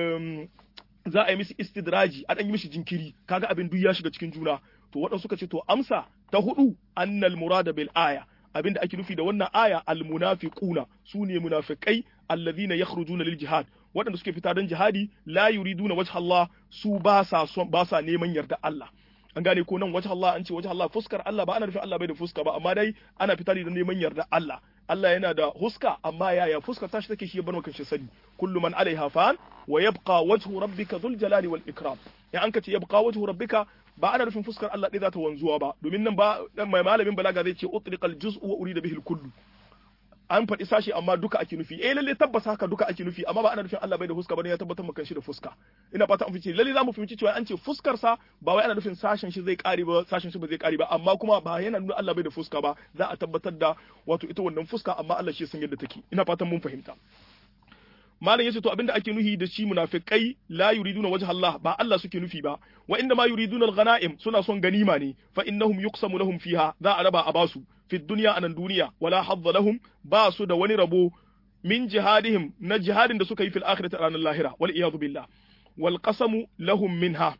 za a yi mishi istidraji a ɗan yi mishi jinkiri kaga abin duk ya shiga cikin juna to waɗansu suka ce to amsa ta hudu annal murada bil aya abin da ake nufi da wannan aya al munafiquna sune munafikai alladhina yakhrujuna lil jihad waɗanda suke fita don jihadi la yuriduna wajha Allah su ba sa son ba sa neman yarda Allah an gane ko nan wajha Allah an ce wajha Allah fuskar Allah ba ana nufin Allah bai da fuska ba amma dai ana fita ne don neman yarda Allah Allah yana da huska amma yaya fuskar tashi take shi ya bar maka shi sani kullu man alaiha fan wa yabqa wajhu rabbika dhul jalali wal ikram ya an ka ce yabqa wajhu rabbika ba ana nufin fuskar Allah ɗaya za ta wanzuwa ba domin nan ba mai malamin balaga zai ce utliqal juz'u wa urida bihi al kullu an faɗi sashi amma duka ake nufi eh lalle tabbas haka duka ake nufi amma ba ana nufin Allah bai da fuska bane ya tabbatar maka shi da fuska ina fata an fice lalle zamu fahimci cewa an ce fuskar sa ba wai ana nufin sashen shi zai kare ba sashen shi ba zai kare ba amma kuma ba yana nuna Allah bai da fuska ba za a tabbatar da wato ita wannan fuska amma Allah shi san yadda take ina fatan mun fahimta malam yace to abinda ake nufi da shi munafikai la yuriduna wajha Allah ba Allah suke nufi ba wa inda ma yuriduna al-ghanaim suna son ganima ne fa innahum yuqsamu lahum fiha za a raba a basu fi dunya anan duniya wala hadda lahum ba su da wani rabo min jihadihim na jihadin da suka yi fil akhirati ranar lahira wal iyadu billah wal qasamu lahum minha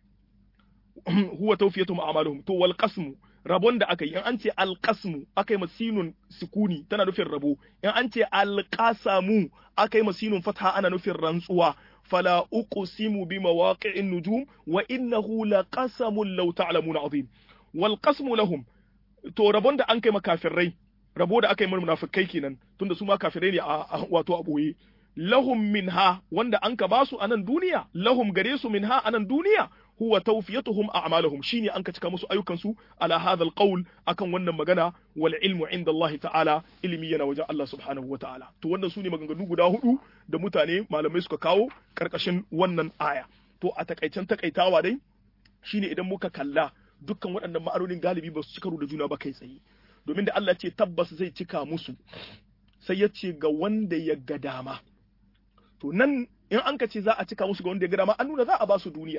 huwa tawfiyatuhum a'maluhum to wal qasmu rabon da aka yi in an ce alqasmu aka yi masinun sukuni tana nufin rabo in an ce alqasamu aka yi masinun fatha ana nufin rantsuwa fala uqsimu bi mawaqi'in nujum wa innahu laqasamun law ta'lamuna azim wal qasmu lahum to rabon da an kai makafirai rabo da aka yi munafikai kenan tunda su ma kafirai ne a wato a boye lahum minha wanda an ka basu a nan duniya lahum gare su minha a nan duniya huwa tawfiyatuhum a'malahum shine an ka cika musu ayyukan su ala hadha alqawl akan wannan magana wal ilmu inda Allah ta'ala ilimi yana wajen Allah subhanahu wa ta'ala to wannan sune maganganu guda hudu da mutane malamai suka kawo karkashin wannan aya to a takaicen takaitawa dai shine idan muka kalla dukkan waɗannan ma'anonin galibi ba su ci karo da juna ba kai tsaye domin da Allah ce tabbas zai cika musu sai ya ce ga wanda ya ga dama to nan in an ka ce za a cika musu ga wanda ya ga dama an nuna za a ba su duniya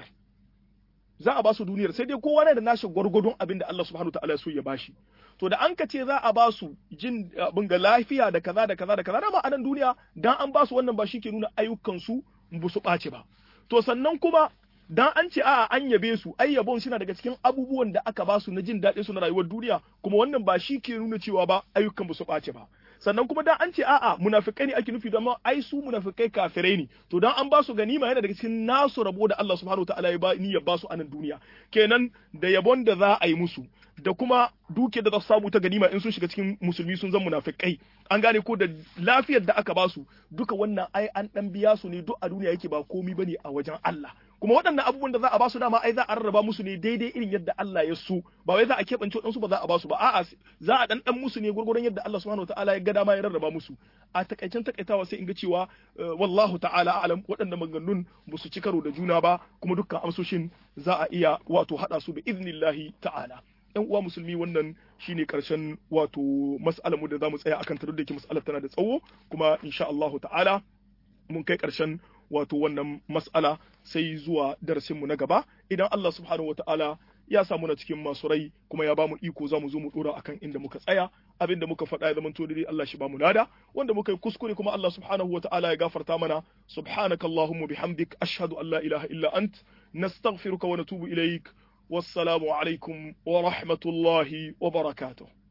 za a ba su duniyar sai dai kowa na da nashi gwargwadon abin da Allah subhanahu ta'ala ya so ya bashi to da an ka ce za a ba su jin abin ga lafiya da kaza da kaza da kaza dama a nan duniya dan an ba su wannan ba shi ke nuna ayyukan su ba su ɓace ba to sannan kuma dan an ce a'a an yabe su ai yabon suna daga cikin abubuwan da aka ba su na jin daɗin su na rayuwar duniya kuma wannan ba shi ke nuna cewa ba ayyukan ba su ɓace ba sannan kuma dan an ce a'a munafikai ne ake nufi don ai su munafikai kafirai ne to dan an ba su ganima yana daga cikin nasu rabo da Allah subhanahu wataala ya ba niyyar ba su a nan duniya kenan da yabon da za a yi musu da kuma duke da za su samu ta ganima in sun shiga cikin musulmi sun zan munafikai an gane ko da lafiyar da aka ba su duka wannan ai an dan biya su ne duk a duniya yake ba komi bane a wajen Allah kuma waɗannan abubuwan da za a ba su dama ai za a rarraba musu ne daidai irin yadda Allah ya so ba wai za a keɓance waɗansu ba za a ba su ba a'a za a dan dan musu ne gurgurun yadda Allah subhanahu wataala ya ga dama ya rarraba musu a takaicen takaitawa sai in ga cewa wallahu ta'ala alam waɗannan maganganun ba su ci karo da juna ba kuma dukkan amsoshin za a iya wato haɗa su bi iznillahi ta'ala yan uwa musulmi wannan shine karshen wato mas'alar mu da zamu tsaya akan ta duk da ke mas'alar tana da tsawo kuma insha Allah ta'ala mun kai karshen wato wannan mas'ala sai zuwa darasin mu na gaba idan Allah subhanahu wata'ala ya samu na cikin masu rai kuma ya bamu iko za mu zo mu dora akan inda muka tsaya abin da muka faɗa ya zama to dai Allah shi bamu nada wanda muka yi kuskure kuma Allah subhanahu wata'ala ya gafarta mana subhanakallahumma bihamdik ashhadu an la ilaha illa ant nastaghfiruka wa natubu ilaik والسلام عليكم ورحمة الله وبركاته